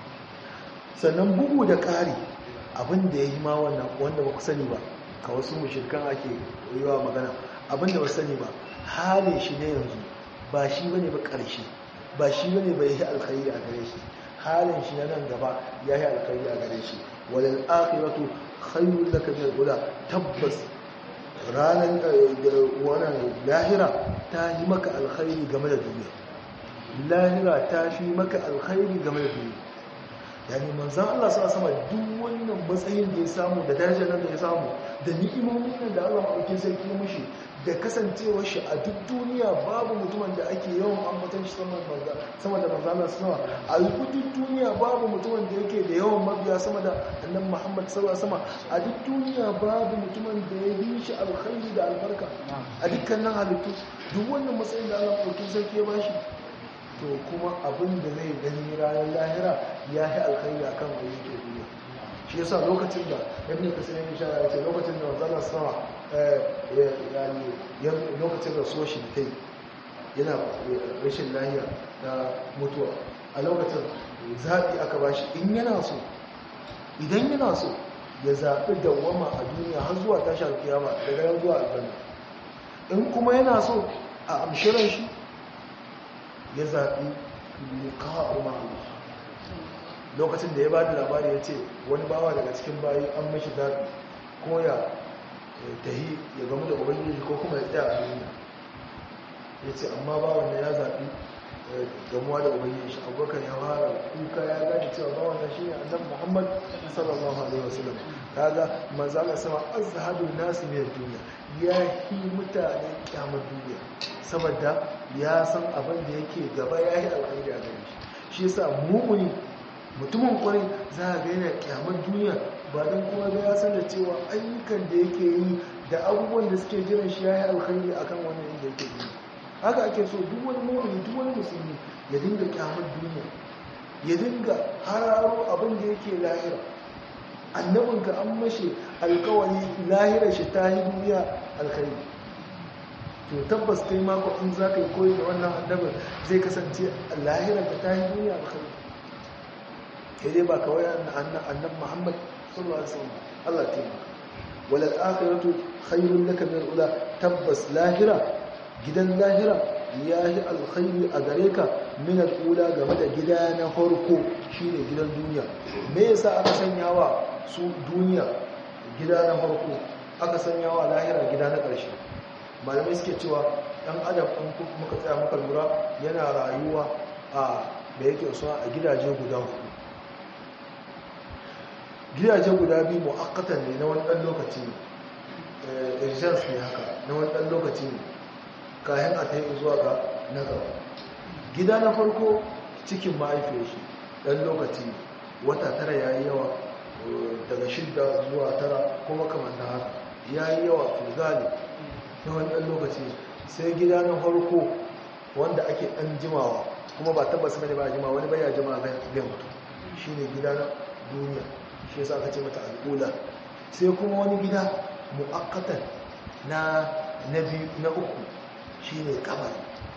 sannan bugu da ƙari abin da ya yi ma wannan wanda ba ku sani ba ka wasu mushirkan ake yi wa magana abin da ba sani ba halin shi ne yanzu ba shi bane ba ƙarshe ba shi bane ba yi alkhairi a gare shi halin shi na nan gaba ya yi alkhairi a gare shi walal akhiratu khairul laka min al tabbas ranar wannan lahira ta yi maka alkhairi game da duniya lahira ta fi maka alkhairi game da duniya yani manzan Allah sa sama duk wannan matsayin da ya samu da darajar nan da ya samu da ni'imomin nan da Allah maɗaukin sarki mushi da kasancewar shi a duk duniya babu mutumin da ake yawan ambatan shi sama da manzan Allah sama a duk duniya babu mutumin da yake da yawan mabiya sama da annan Muhammad sallallahu alaihi wasallam a duk duniya babu mutumin da ya yi shi alkhairi da albarka a dukkanin halittu duk wannan matsayin da Allah maɗaukin sarki ya bashi to kuma abin da zai gani ranar lahira ya yi alkhairi a kan wani ke duniya shi yasa lokacin da ibn kasir ya shara ya ce lokacin da wanzan sama lokacin da so shi kai yana rashin lahiya na mutuwa a lokacin zaɓi aka ba shi in yana so idan yana so ya zaɓi dawwama a duniya har zuwa tashi alkiyama daga yan zuwa aljanna in kuma yana so a amshiran shi ya zaɓi liƙa umar lokacin da ya ba da labari ya ce wani bawa daga cikin bayi an mashi zaɓi ko ya tahi ya gamu da ubangiji ko kuma ya tsaya a duniya ya ce amma bawan da ya zaɓi gamuwa da ubangiji shi abubakar ya fara kuka ya gani cewa bawan da shi ne annabi muhammad sallallahu alaihi wasallam kaga manzala sama azhadu nasi min duniya ya yi mutane kyamar duniya saboda ya san abin da yake gaba ya yi alkhairi a gare shi shi yasa mumuni mutumin kwarai za a ga yana kyamar duniya ba don kuma ga ya san da cewa ayyukan da yake yi da abubuwan da suke jiran shi ya yi alkhairi akan wannan inda yake yi haka ake so duk wani mumuni duk wani musulmi ya dinga kyamar duniya ya dinga hararo abin da yake lahira annabinka an mashi alkawari lahirar shi ta yi duniya alkhairi to tabbas kai mako in za ka yi koyi da wannan annabin zai kasance lahirar da ta yi duniya alkhairi kai dai ba kawai annab muhammad sallallahu alaihi wasallam Allah ta yi wal akhiratu khairun laka min ula tabbas lahira gidan lahira ya yi alkhairi a gare ka min ula game da gida na farko shine gidan duniya me yasa aka sanya wa su duniya gida na farko aka sanya wa lahira gida na ƙarshe malamai suke cewa ɗan adam ɗin muka tsaya muka lura yana rayuwa a da yake suna a gidaje guda hudu gidaje guda biyu mu'akkatan ne na wani ɗan lokaci ne urgence ne haka na wani ɗan lokaci ne kayan a ta yi zuwa ga na gaba gida na farko cikin mahaifiyar shi ɗan lokaci ne wata tara ya yi yawa daga shidda zuwa tara kuma kamar na haka ya yi yawa filgali na wani ɗan lokaci sai gida na farko wanda ake ɗan jimawa kuma ba tabbas bane ba jima wani baya jima zai mutu shi ne gida na duniya shi yasa aka ce mata al'ula sai kuma wani gida mu'akkatan na na biyu na uku shi ne kamar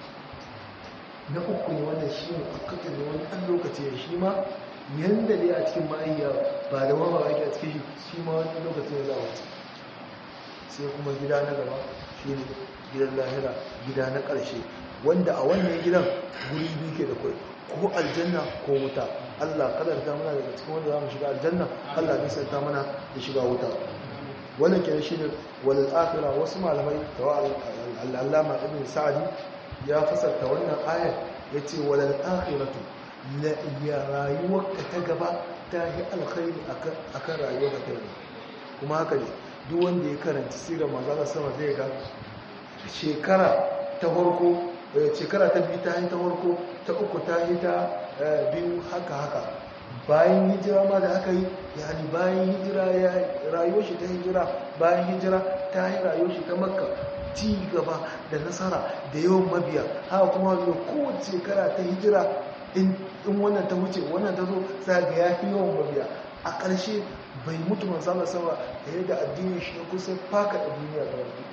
na uku ne wannan shi ne mu'akkatan ne wani ɗan lokaci ne shi ma yanda dai a cikin ma'ayya ba da wama ake a cikin shi ma wani lokaci ne za a sai kuma gida na gaba shi ne gidan lahira gida na ƙarshe wanda a wannan gidan guri biyu ke da kwai ko aljanna ko wuta Allah kadar ta mana daga cikin wanda za mu shiga aljanna Allah ne sai ta mana da shiga wuta wannan kenan shi ne walal akhira wasu malamai tawa al-allama ibn sa'di ya fasarta wannan ayar yace walal akhiratu la ya rayuwarka ta gaba ta yi alkhairi akan rayuwarka ta gaba kuma haka ne duk wanda ya karanta sirar manzana sama zai ga shekara ta farko shekara ta biyu ta yi ta farko ta uku ta yi ta biyu haka haka bayan hijira ma da aka yi yani bayan hijira ya rayuwar shi ta hijira bayan hijira ta yi rayuwar shi ta makka ci gaba da nasara da yawan mabiya haka kuma da kowace shekara ta hijira in wannan ta wuce wannan ta zo za ga ya fi yawan mabiya a ƙarshe bai mutu manzana sama da yadda addinin shi ya kusa faka da duniya da wani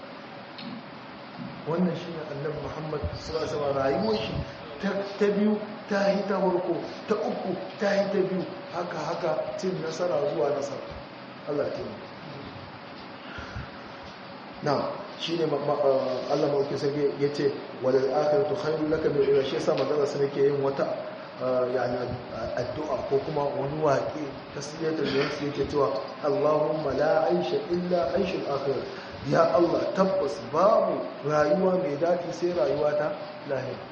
wannan shi ne annabi muhammad sallallahu rayuwar shi ta biyu ta yi ta farko ta uku ta yi ta biyu haka haka cin nasara zuwa nasara Allah ta yi na shine Allah mauki sai yace walal akhiratu khairul laka min ula shi yasa manzo sai yake yin wata yani addu'a ko kuma wani waƙe tasliyatul nafsi yake cewa Allahumma la aisha illa aishul akhirah ya Allah tabbas babu rayuwa mai daɗi sai rayuwa ta lahira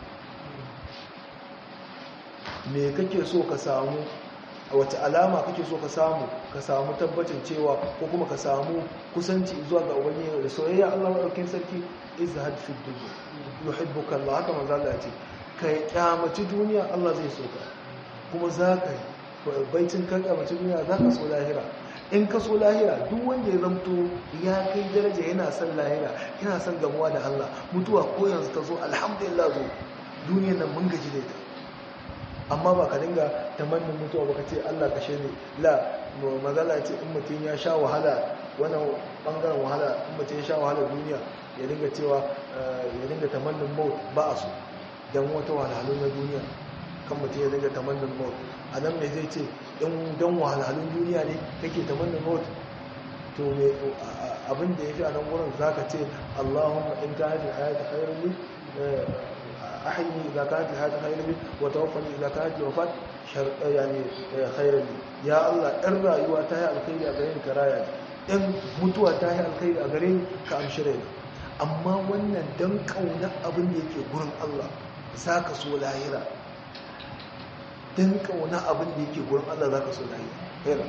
me kake so ka samu a wace alama kake so ka samu ka samu tabbacin cewa ko kuma ka samu kusanci zuwa ga ubangiji da soyayya Allah madaukakin sarki izhad fi dunya yuhibbuka Allah haka manzo Allah ya ce kai kyamaci duniya Allah zai so ka kuma za ka yi baitin ka kyamaci duniya za ka so lahira in ka so lahira duk wanda ya zamto ya kai daraja yana son lahira yana son gamuwa da Allah mutuwa ko yanzu ta zo alhamdulillah zo duniyar nan mun gaji da ita amma ba ka dinga tamannin mutuwa ba ka ce Allah kashe ne la mazala ce in mutum ya sha wahala wannan bangaren wahala in mutum ya sha wahala duniya ya dinga cewa ya dinga tamannin maut ba a so don wata wahalhalu na duniya kan mutum ya dinga tamannin maut a nan mai zai ce in don wahalhalun duniya ne kake tamannin maut to abin da ya fi a nan wurin za ka ce allahumma in ka haifin hayata khairun أحيني إذا كانت الحياة خيرا لي وتوفني إذا كانت الوفاة شر يعني خيرا لي يا الله إن رأيوا تاهي الخير أغرين كرايا إن متوا تاهي الخير أغرين كأمشرين أما وانا دم كونا أبن يكي قرن الله ساك سو لاهرة دم كونا أبن يكي قرن الله ذاك سو لاهرة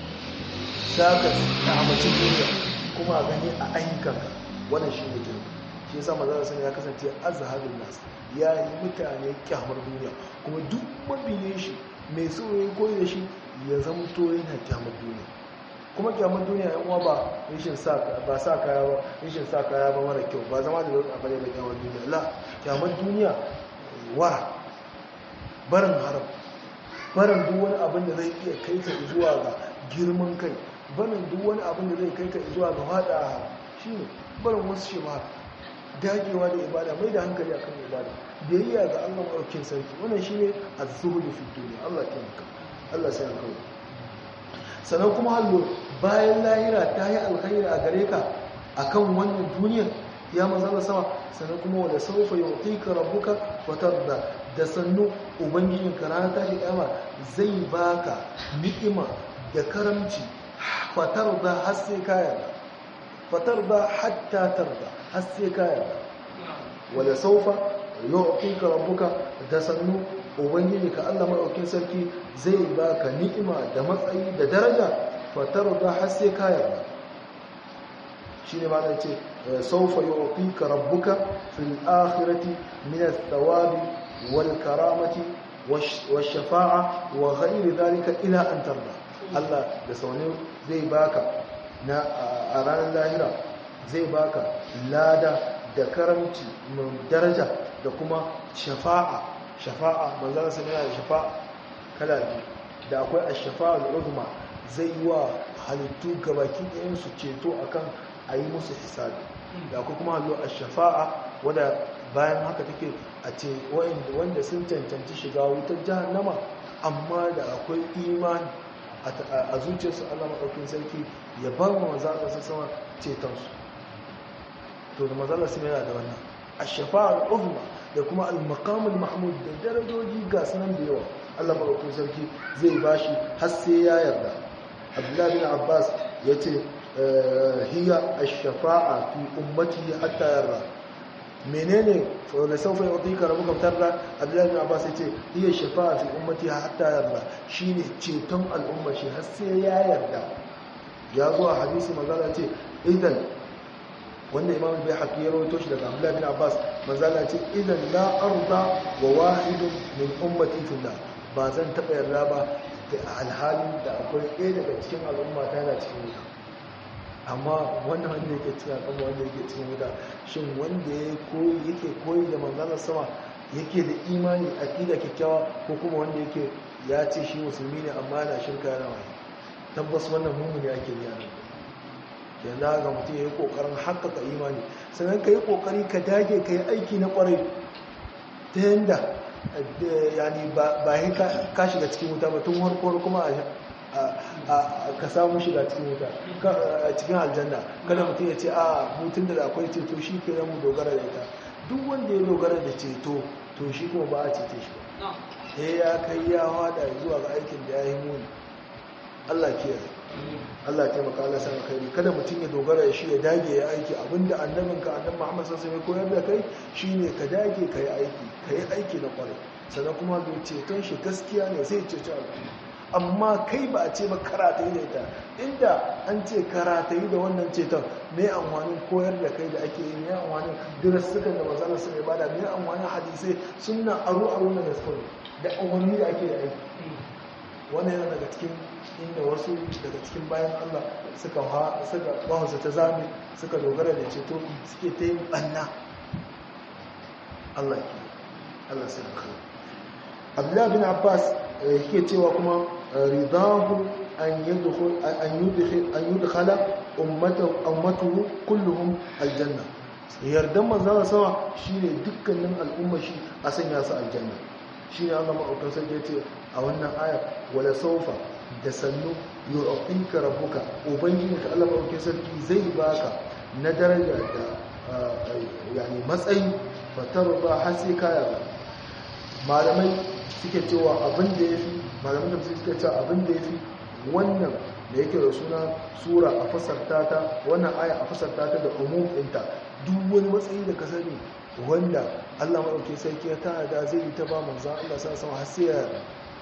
ساك نعمة الدنيا كما أغني أعينك وانا شيء جنب shi yasa manzon sun ya kasance azhabun nas ya yi mutane kyamar duniya kuma duk mabiyin shi mai so ya koyi da shi ya zama to yana kyamar duniya kuma kyamar duniya yan uwa ba rashin sa ba sa kaya ba rashin sa kaya ba mara kyau ba zama da lokacin abare da kyamar duniya la kyamar duniya wara barin haram barin duk wani abin da zai iya kai ka zuwa ga girman kai barin duk wani abin da zai kai ka zuwa ga fada shine barin wasu shi ma dagewa da ibada mai da hankali akan ibada biyayya ga Allah maɗaukin sarki wannan shine az-zuhud fi dunya Allah ya maka Allah sai ka sannan kuma hallo bayan lahira ta yi alkhairi a gare ka akan wannan duniyar ya manzala sama sannan kuma wala sawfa yu'tika rabbuka fatarda da sannu ubangijin ka ranar tashi kiyama zai baka ni'ima da karamci fatarda har sai ka yarda fatarda hatta tarda har sai ka yarda wala saufa yu'tika rabbuka da sannu ubangiji ka Allah madaukin sarki zai baka ni'ima da matsayi da daraja fatarda har sai ka yarda shine ma da ce saufa yu'tika rabbuka fil akhirati min ath-thawabi wal karamati wash shafa'a wa ghayri dhalika ila an tarda Allah da sauni zai baka na a ranar lahira zai baka lada da karamci mai daraja da kuma shafa'a shafa'a manzana sun yana da shafa'a kala biyu da akwai a shafa'a al'uzma zai yi wa halittu gabaki ɗayansu ceto akan a yi musu hisabi da akwai kuma hallo a shafa'a wadda bayan haka take a ce wanda sun cancanci shiga wutar jahannama amma da akwai imani a zuciyarsu allah maɗaukin sarki ya bar wa manzana sun sama cetonsu to da mazala sun yana da wannan a shafa'ar uzma da kuma al-maqamul mahmud da darajoji ga sunan da yawa Allah madaukakin sarki zai bashi har sai ya yarda Abdullah bin Abbas yace hiya ash-shafa'a fi ummati hatta yarda menene la sawfa yu'tika rabbuka tarda Abdullah bin Abbas yace hiya shafa'a fi ummati hatta yarda shine ceton al'umma shi har sai ya yarda ya zo a hadisi magana ce idan wanda imam bai haƙi ya rawaito shi daga abdullahi bin abbas manzala ce idan la arda wa wahidun min ummati fillah ba zan taɓa yarda ba da alhalin da akwai ɗaya daga cikin al'umma ta yana cikin wuta amma wannan wanda yake cikin al'umma wanda yake cikin wuta shin wanda ya koyi yake koyi da manzalar sama yake da imani aqida kyakkyawa ko kuma wanda yake ya ce shi musulmi ne amma yana shirka yana wani tabbas wannan mummuni ake biya nan yanzu ga mutum ya yi ƙoƙarin haƙaƙa imani sannan ka yi ƙoƙari ka dage ka yi aiki na ƙwarai ta yadda yani ba yi ka shiga cikin wuta ba tun harkowar kuma ka samu shiga cikin wuta cikin aljanna kada mutum ya ce a mutum da akwai ceto shi ke mu dogara da ita duk wanda ya dogara da ceto to shi kuma ba a cece shi ba sai ya kai ya hada zuwa ga aikin da ya yi muni Allah kiyaye Allah ya taimaka Allah sana kai kada mutum ya dogara da shi ya dage ya aiki abinda annabinka annabi Muhammad sallallahu alaihi wasallam koyar da kai shine ka dage kai aiki kai aiki na kwarai sannan kuma bai ceton shi gaskiya ne sai cece al'umma amma kai ba a ce ba karata yi da ita inda an ce karata yi da wannan ceton mai amfanin koyar da kai da ake yi mai amfanin dirasukan da mazalar su mai bada mai amfanin hadisai suna aro aro na gaskon da amfani da ake aiki wannan yana daga cikin inda wasu daga cikin bayan allah suka bahansa ta zame suka dogara da ceto suke ta yin ɓanna allah ke allah sai da kai abdullahi bin abbas yake cewa kuma ridahu an yudkhul an yudkhil an yudkhala ummatu ummatuhu kulluhum aljanna yardan manzon sama shine dukkanin al'umma shi a sanya su aljanna shine Allah madaukakin sarki yace a wannan aya wala sawfa da sannu yu'tika rabbuka ubangijinka Allah madaukakin sarki zai baka na daraja da yani matsayi fatarba har sai kaya malamai suke cewa abin da ya fi malamin da suke cewa abin da ya fi wannan da yake da suna sura a fasarta ta wannan aya a fasarta ta da umum ɗinta duk wani matsayi da ka sani wanda Allah maɗauke sarki ya tana da zai yi ta ba manzan Allah sa sama har sai ya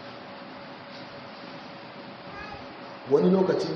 wani lokaci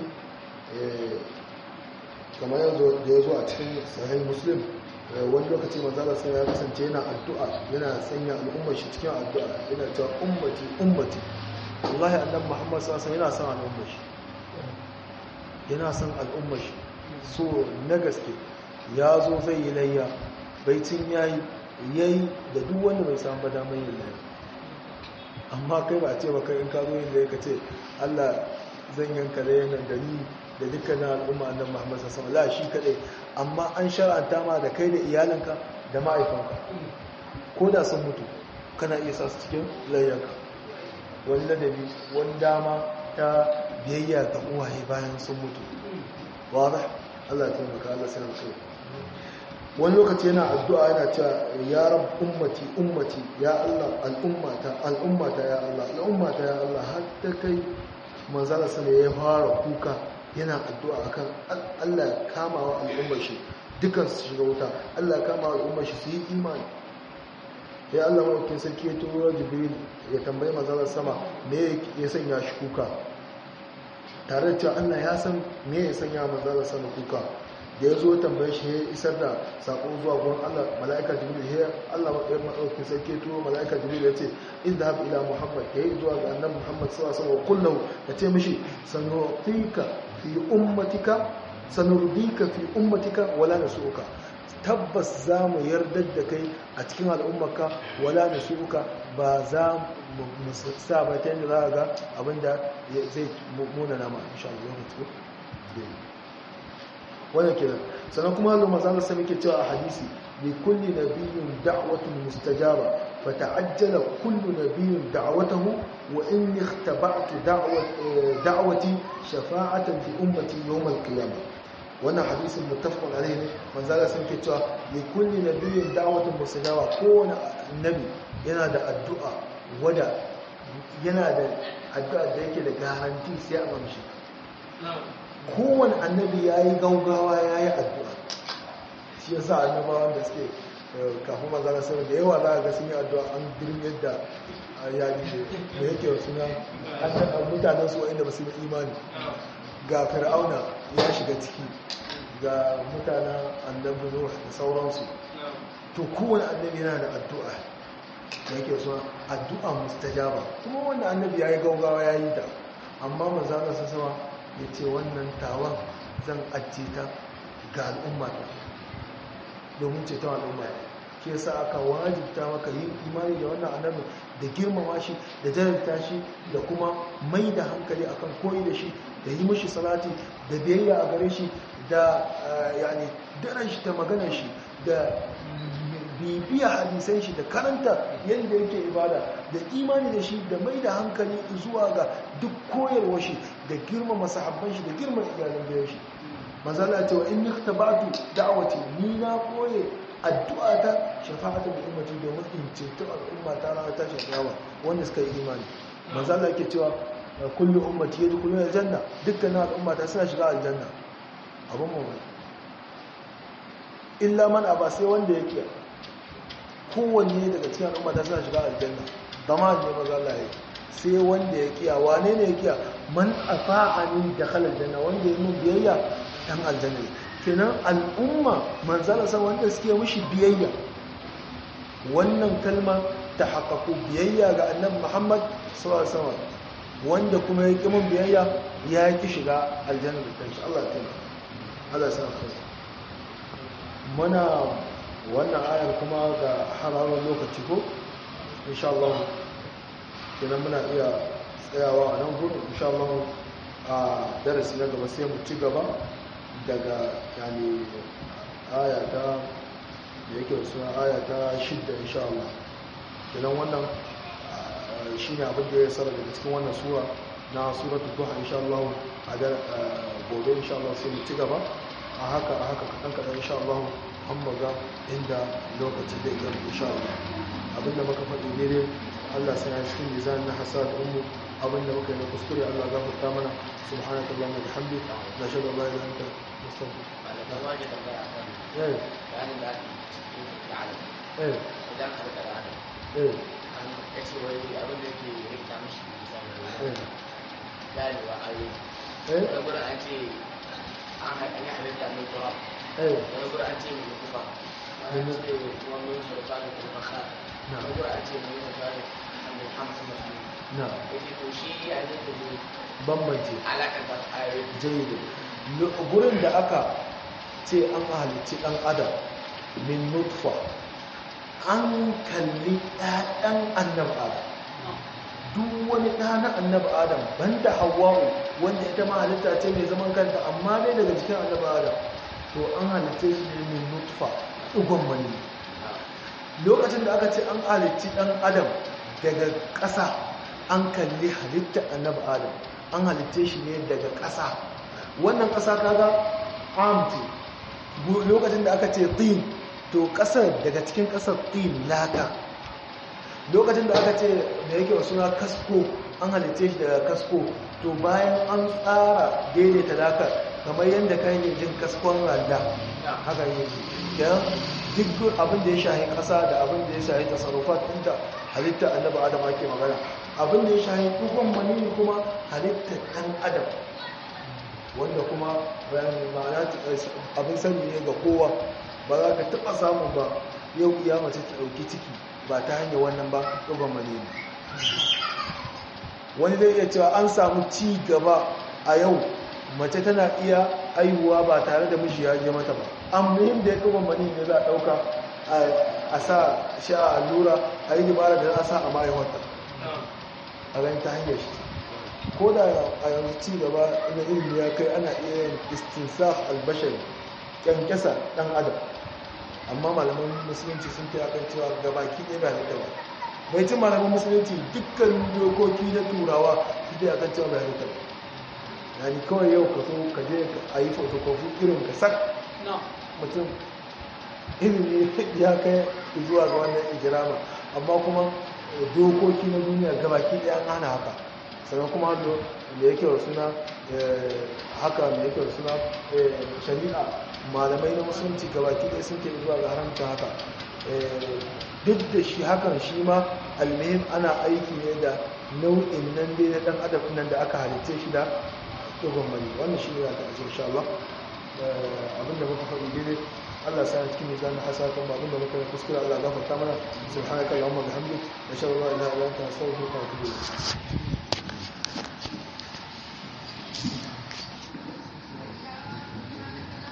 kamar yanzu da ya zo a cikin sahih muslim wani lokaci manzala sai ya kasance yana addu'a yana sanya al'ummar shi cikin addu'a yana cewa ummati ummati wallahi annabi muhammad sallallahu alaihi yana son al'ummar shi yana son al'ummar shi so na gaske ya zo zai yi layya baitin yayi yayi da duk wanda bai samu damar yin layya amma kai ba a ce ba kai in ka zo yin layya ka ce Allah zan yanka layya nan da ni da dukkanin al'umma annabi Muhammad sallallahu alaihi wasallam shi kadai amma an shar'anta ma da kai da iyalinka da ma'aikanka ko da sun mutu kana iya sa su cikin layyanka wani ladabi wani dama ta biyayya ga uwaye bayan sun mutu wada Allah ya taimaka Allah sai mu kai wani lokaci yana addu'a yana cewa ya rab ummati ummati ya Allah al'ummata al'ummata ya Allah al'ummata ya Allah har ta kai manzala sallallahu ya fara kuka yana addu'a akan Allah ya kama wa al'ummar shi dukan su shiga wuta Allah ya kama wa al'ummar shi su yi imani ya Allah mawakin sarki ya turo jibril ya tambayi manzalar sama me ya sanya shi kuka tare da cewa Allah ya san me ya sanya manzalar sama kuka da ya zo tambaye shi ya isar da sako zuwa gurin Allah mala'ika jibril ya Allah mawakin sarki ya turo mala'ika jibril ya ce inda haɓe ila muhammad ya yi zuwa ga annan muhammad sawa sawa kullum ya ce mishi sanutika fi ummatika sanurdika fi ummatika wala nasuka tabbas za mu yardar da kai a cikin al'ummarka wala nasuka ba za mu sa ba ta yadda za a ga abinda zai muna nama insha Allah mutu wannan kenan sannan kuma Allah manzo Allah sai cewa a hadisi li kulli nabiyyin da'watun mustajaba fata'ajjala kullu nabiyyin da'watahu wa inni ikhtaba'tu da'wati shafa'atan fi ummati yawm al-qiyamah wannan hadisin muttafaqun alayhi ne manzo Allah sai cewa li kulli nabiyyin da'watun mustajaba kowane annabi yana da addu'a wada yana da addu'a da yake da garanti sai a mamshi kowane annabi ya yi gaugawa ya yi addu'a shi ya sa annabawan da suke kafin mazana sama da yawa za a ga sun yi addu'a an girin yadda yaƙi da yake suna mutanen su wa'inda ba su yi imani ga fir'auna ya shiga ciki ga mutanen annabi nuh da sauransu to kowane annabi yana da addu'a da yake suna addu'a mustajaba kuma wannan annabi ya yi gaugawa ya yi ta amma mazana sama ya ce wannan tawan zan ajiye ta ga al'umma ta domin ceton al'umma ke sa aka wajibta maka yin imani da wannan annabi da girmama shi da jarabta shi da kuma mai da hankali akan koyi da shi da yi mashi salati da biyayya a gare shi da yani daren shi ta maganar shi da bibiya hadisan shi da karanta yadda yake ibada da imani da shi da mai da hankali zuwa ga duk koyarwa shi da girmama sahabban shi da girmama iyalan bayan shi manzala ce wa in yaktabatu da'awati ni na koye addu'a ta shafa'atu bi ummati domin in ceto al'umma ta ranar tashin kiyama wanda suka yi imani manzala yake cewa kullu ummati yadkhuluna aljanna dukkan al'umma ta suna shiga aljanna abun mamaki illa man aba sai wanda yake kowanne daga cikin al'umma ta suna shiga aljanna zama ne maza Allah ya sai wanda ya kiya wane ne ya kiya man afa'ani dakhala aljanna wanda ya mun biyayya dan aljanna kenan al'umma manzala san wanda suke mishi biyayya wannan kalma ta haƙaƙo biyayya ga annabi Muhammad sallallahu alaihi wasallam wanda kuma ya ƙi mun biyayya ya ƙi shiga aljanna da kanshi Allah ya Allah ya sa muna wannan ayar kuma ga hararar lokaci ko insha Allah kenan muna iya tsayawa a nan gurin insha Allah a darasi na gaba sai mu ci gaba daga yani aya ta da yake suna aya ta shidda insha Allah kenan wannan shine abin da ya sara daga cikin wannan sura na suratul duha insha Allah a gobe insha Allah sai mu ci gaba a haka a haka kaɗan kaɗan insha Allah an maga inda lokaci da ya insha Allah abinda muka faɗi ne dai Allah sai ya cikin mizan na hasad ummu abinda muka yi na kuskure Allah za mu ta mana subhanaka allahumma wa bihamdika la shada la ilaha illa anta astaghfiruka eh eh idan ka rika da adam eh an kace wai abin da yake rikta mishi misali eh ganewa ayoyi eh wani gurin an ce an ha- an yi halitta mai turawa eh wani gurin an ce mai kufa wani an ce wani sulfa da kuma kha Na. wani gurin an ce mai kufa da mai hamsin da su na yake to shi ya zai da zai bambance alaƙar da ayoyi jayyid gurin da aka ce an halicci dan adam min nutfa an kalli ɗaɗan annabi adam duk wani ɗa na annabi adam banda hawa'u wanda ita ma halitta ce mai zaman kanta amma dai daga cikin annabi adam to an halitta shi ne min nutfa ɗigon mani lokacin da aka ce an halicci ɗan adam daga ƙasa an kalli halitta annabi adam an halitta shi ne daga ƙasa wannan ƙasa kaga amti lokacin da aka ce tin to ƙasar daga cikin ƙasar tin laka lokacin da aka ce da yake wa suna kasko an halitta shi daga kasko to bayan an tsara daidaita laka kamar yadda kan yi jin kaskon randa haka yi don duk abin da ya shahi ƙasa da abin da ya shahi tasarrufat ɗinta halitta annaba adam ake magana abin da ya shahi dukkan manini kuma halitta ɗan adam wanda kuma bayan ma'ana abin sani ne ga kowa ba za ka taɓa samun ba yau iya mace ta ɗauki ciki ba ta hanyar wannan ba ɗuban manini wani zai iya cewa an samu ci gaba a yau mace tana iya aihuwa ba tare da miji ya je mata ba an muhim da ya ɗuban manini ne za a ɗauka a sa shi a allura a yi dabara da za a sa a ma'aiwata a gani ta hanyar shi ko da a yanzu ci gaba na ilimi ya kai ana iya yin istinsaf albashari kyankyasa dan adam amma malaman musulunci sun fi akan cewa gabaki ɗaya ba halitta ba bai cin malaman musulunci dukkan dokoki na turawa su fi akan cewa ba halitta ba yani kawai yau ka so ka je a yi fotokofi irin ka sak mutum ilimi ya kai zuwa ga wannan ijirama amma kuma dokoki na duniya gabaki ɗaya an hana haka sannan kuma da yake wa suna haka da yake wa suna shari'a malamai na musulunci gabaki ɗaya sun ke zuwa ga haramta haka duk da shi hakan shi ma almihim ana aiki ne da nau'in nan dai na ɗan adam nan da aka halitta shi da dogon mani wannan shi ne za ta ajiye insha Allah abinda muka faɗi daidai Allah sa cikin mizan hasatan ba abinda muka kuskure Allah gafarta mana subhanaka allahumma bihamdik nashhadu an la ilaha illa anta astaghfiruka wa atubu ilayk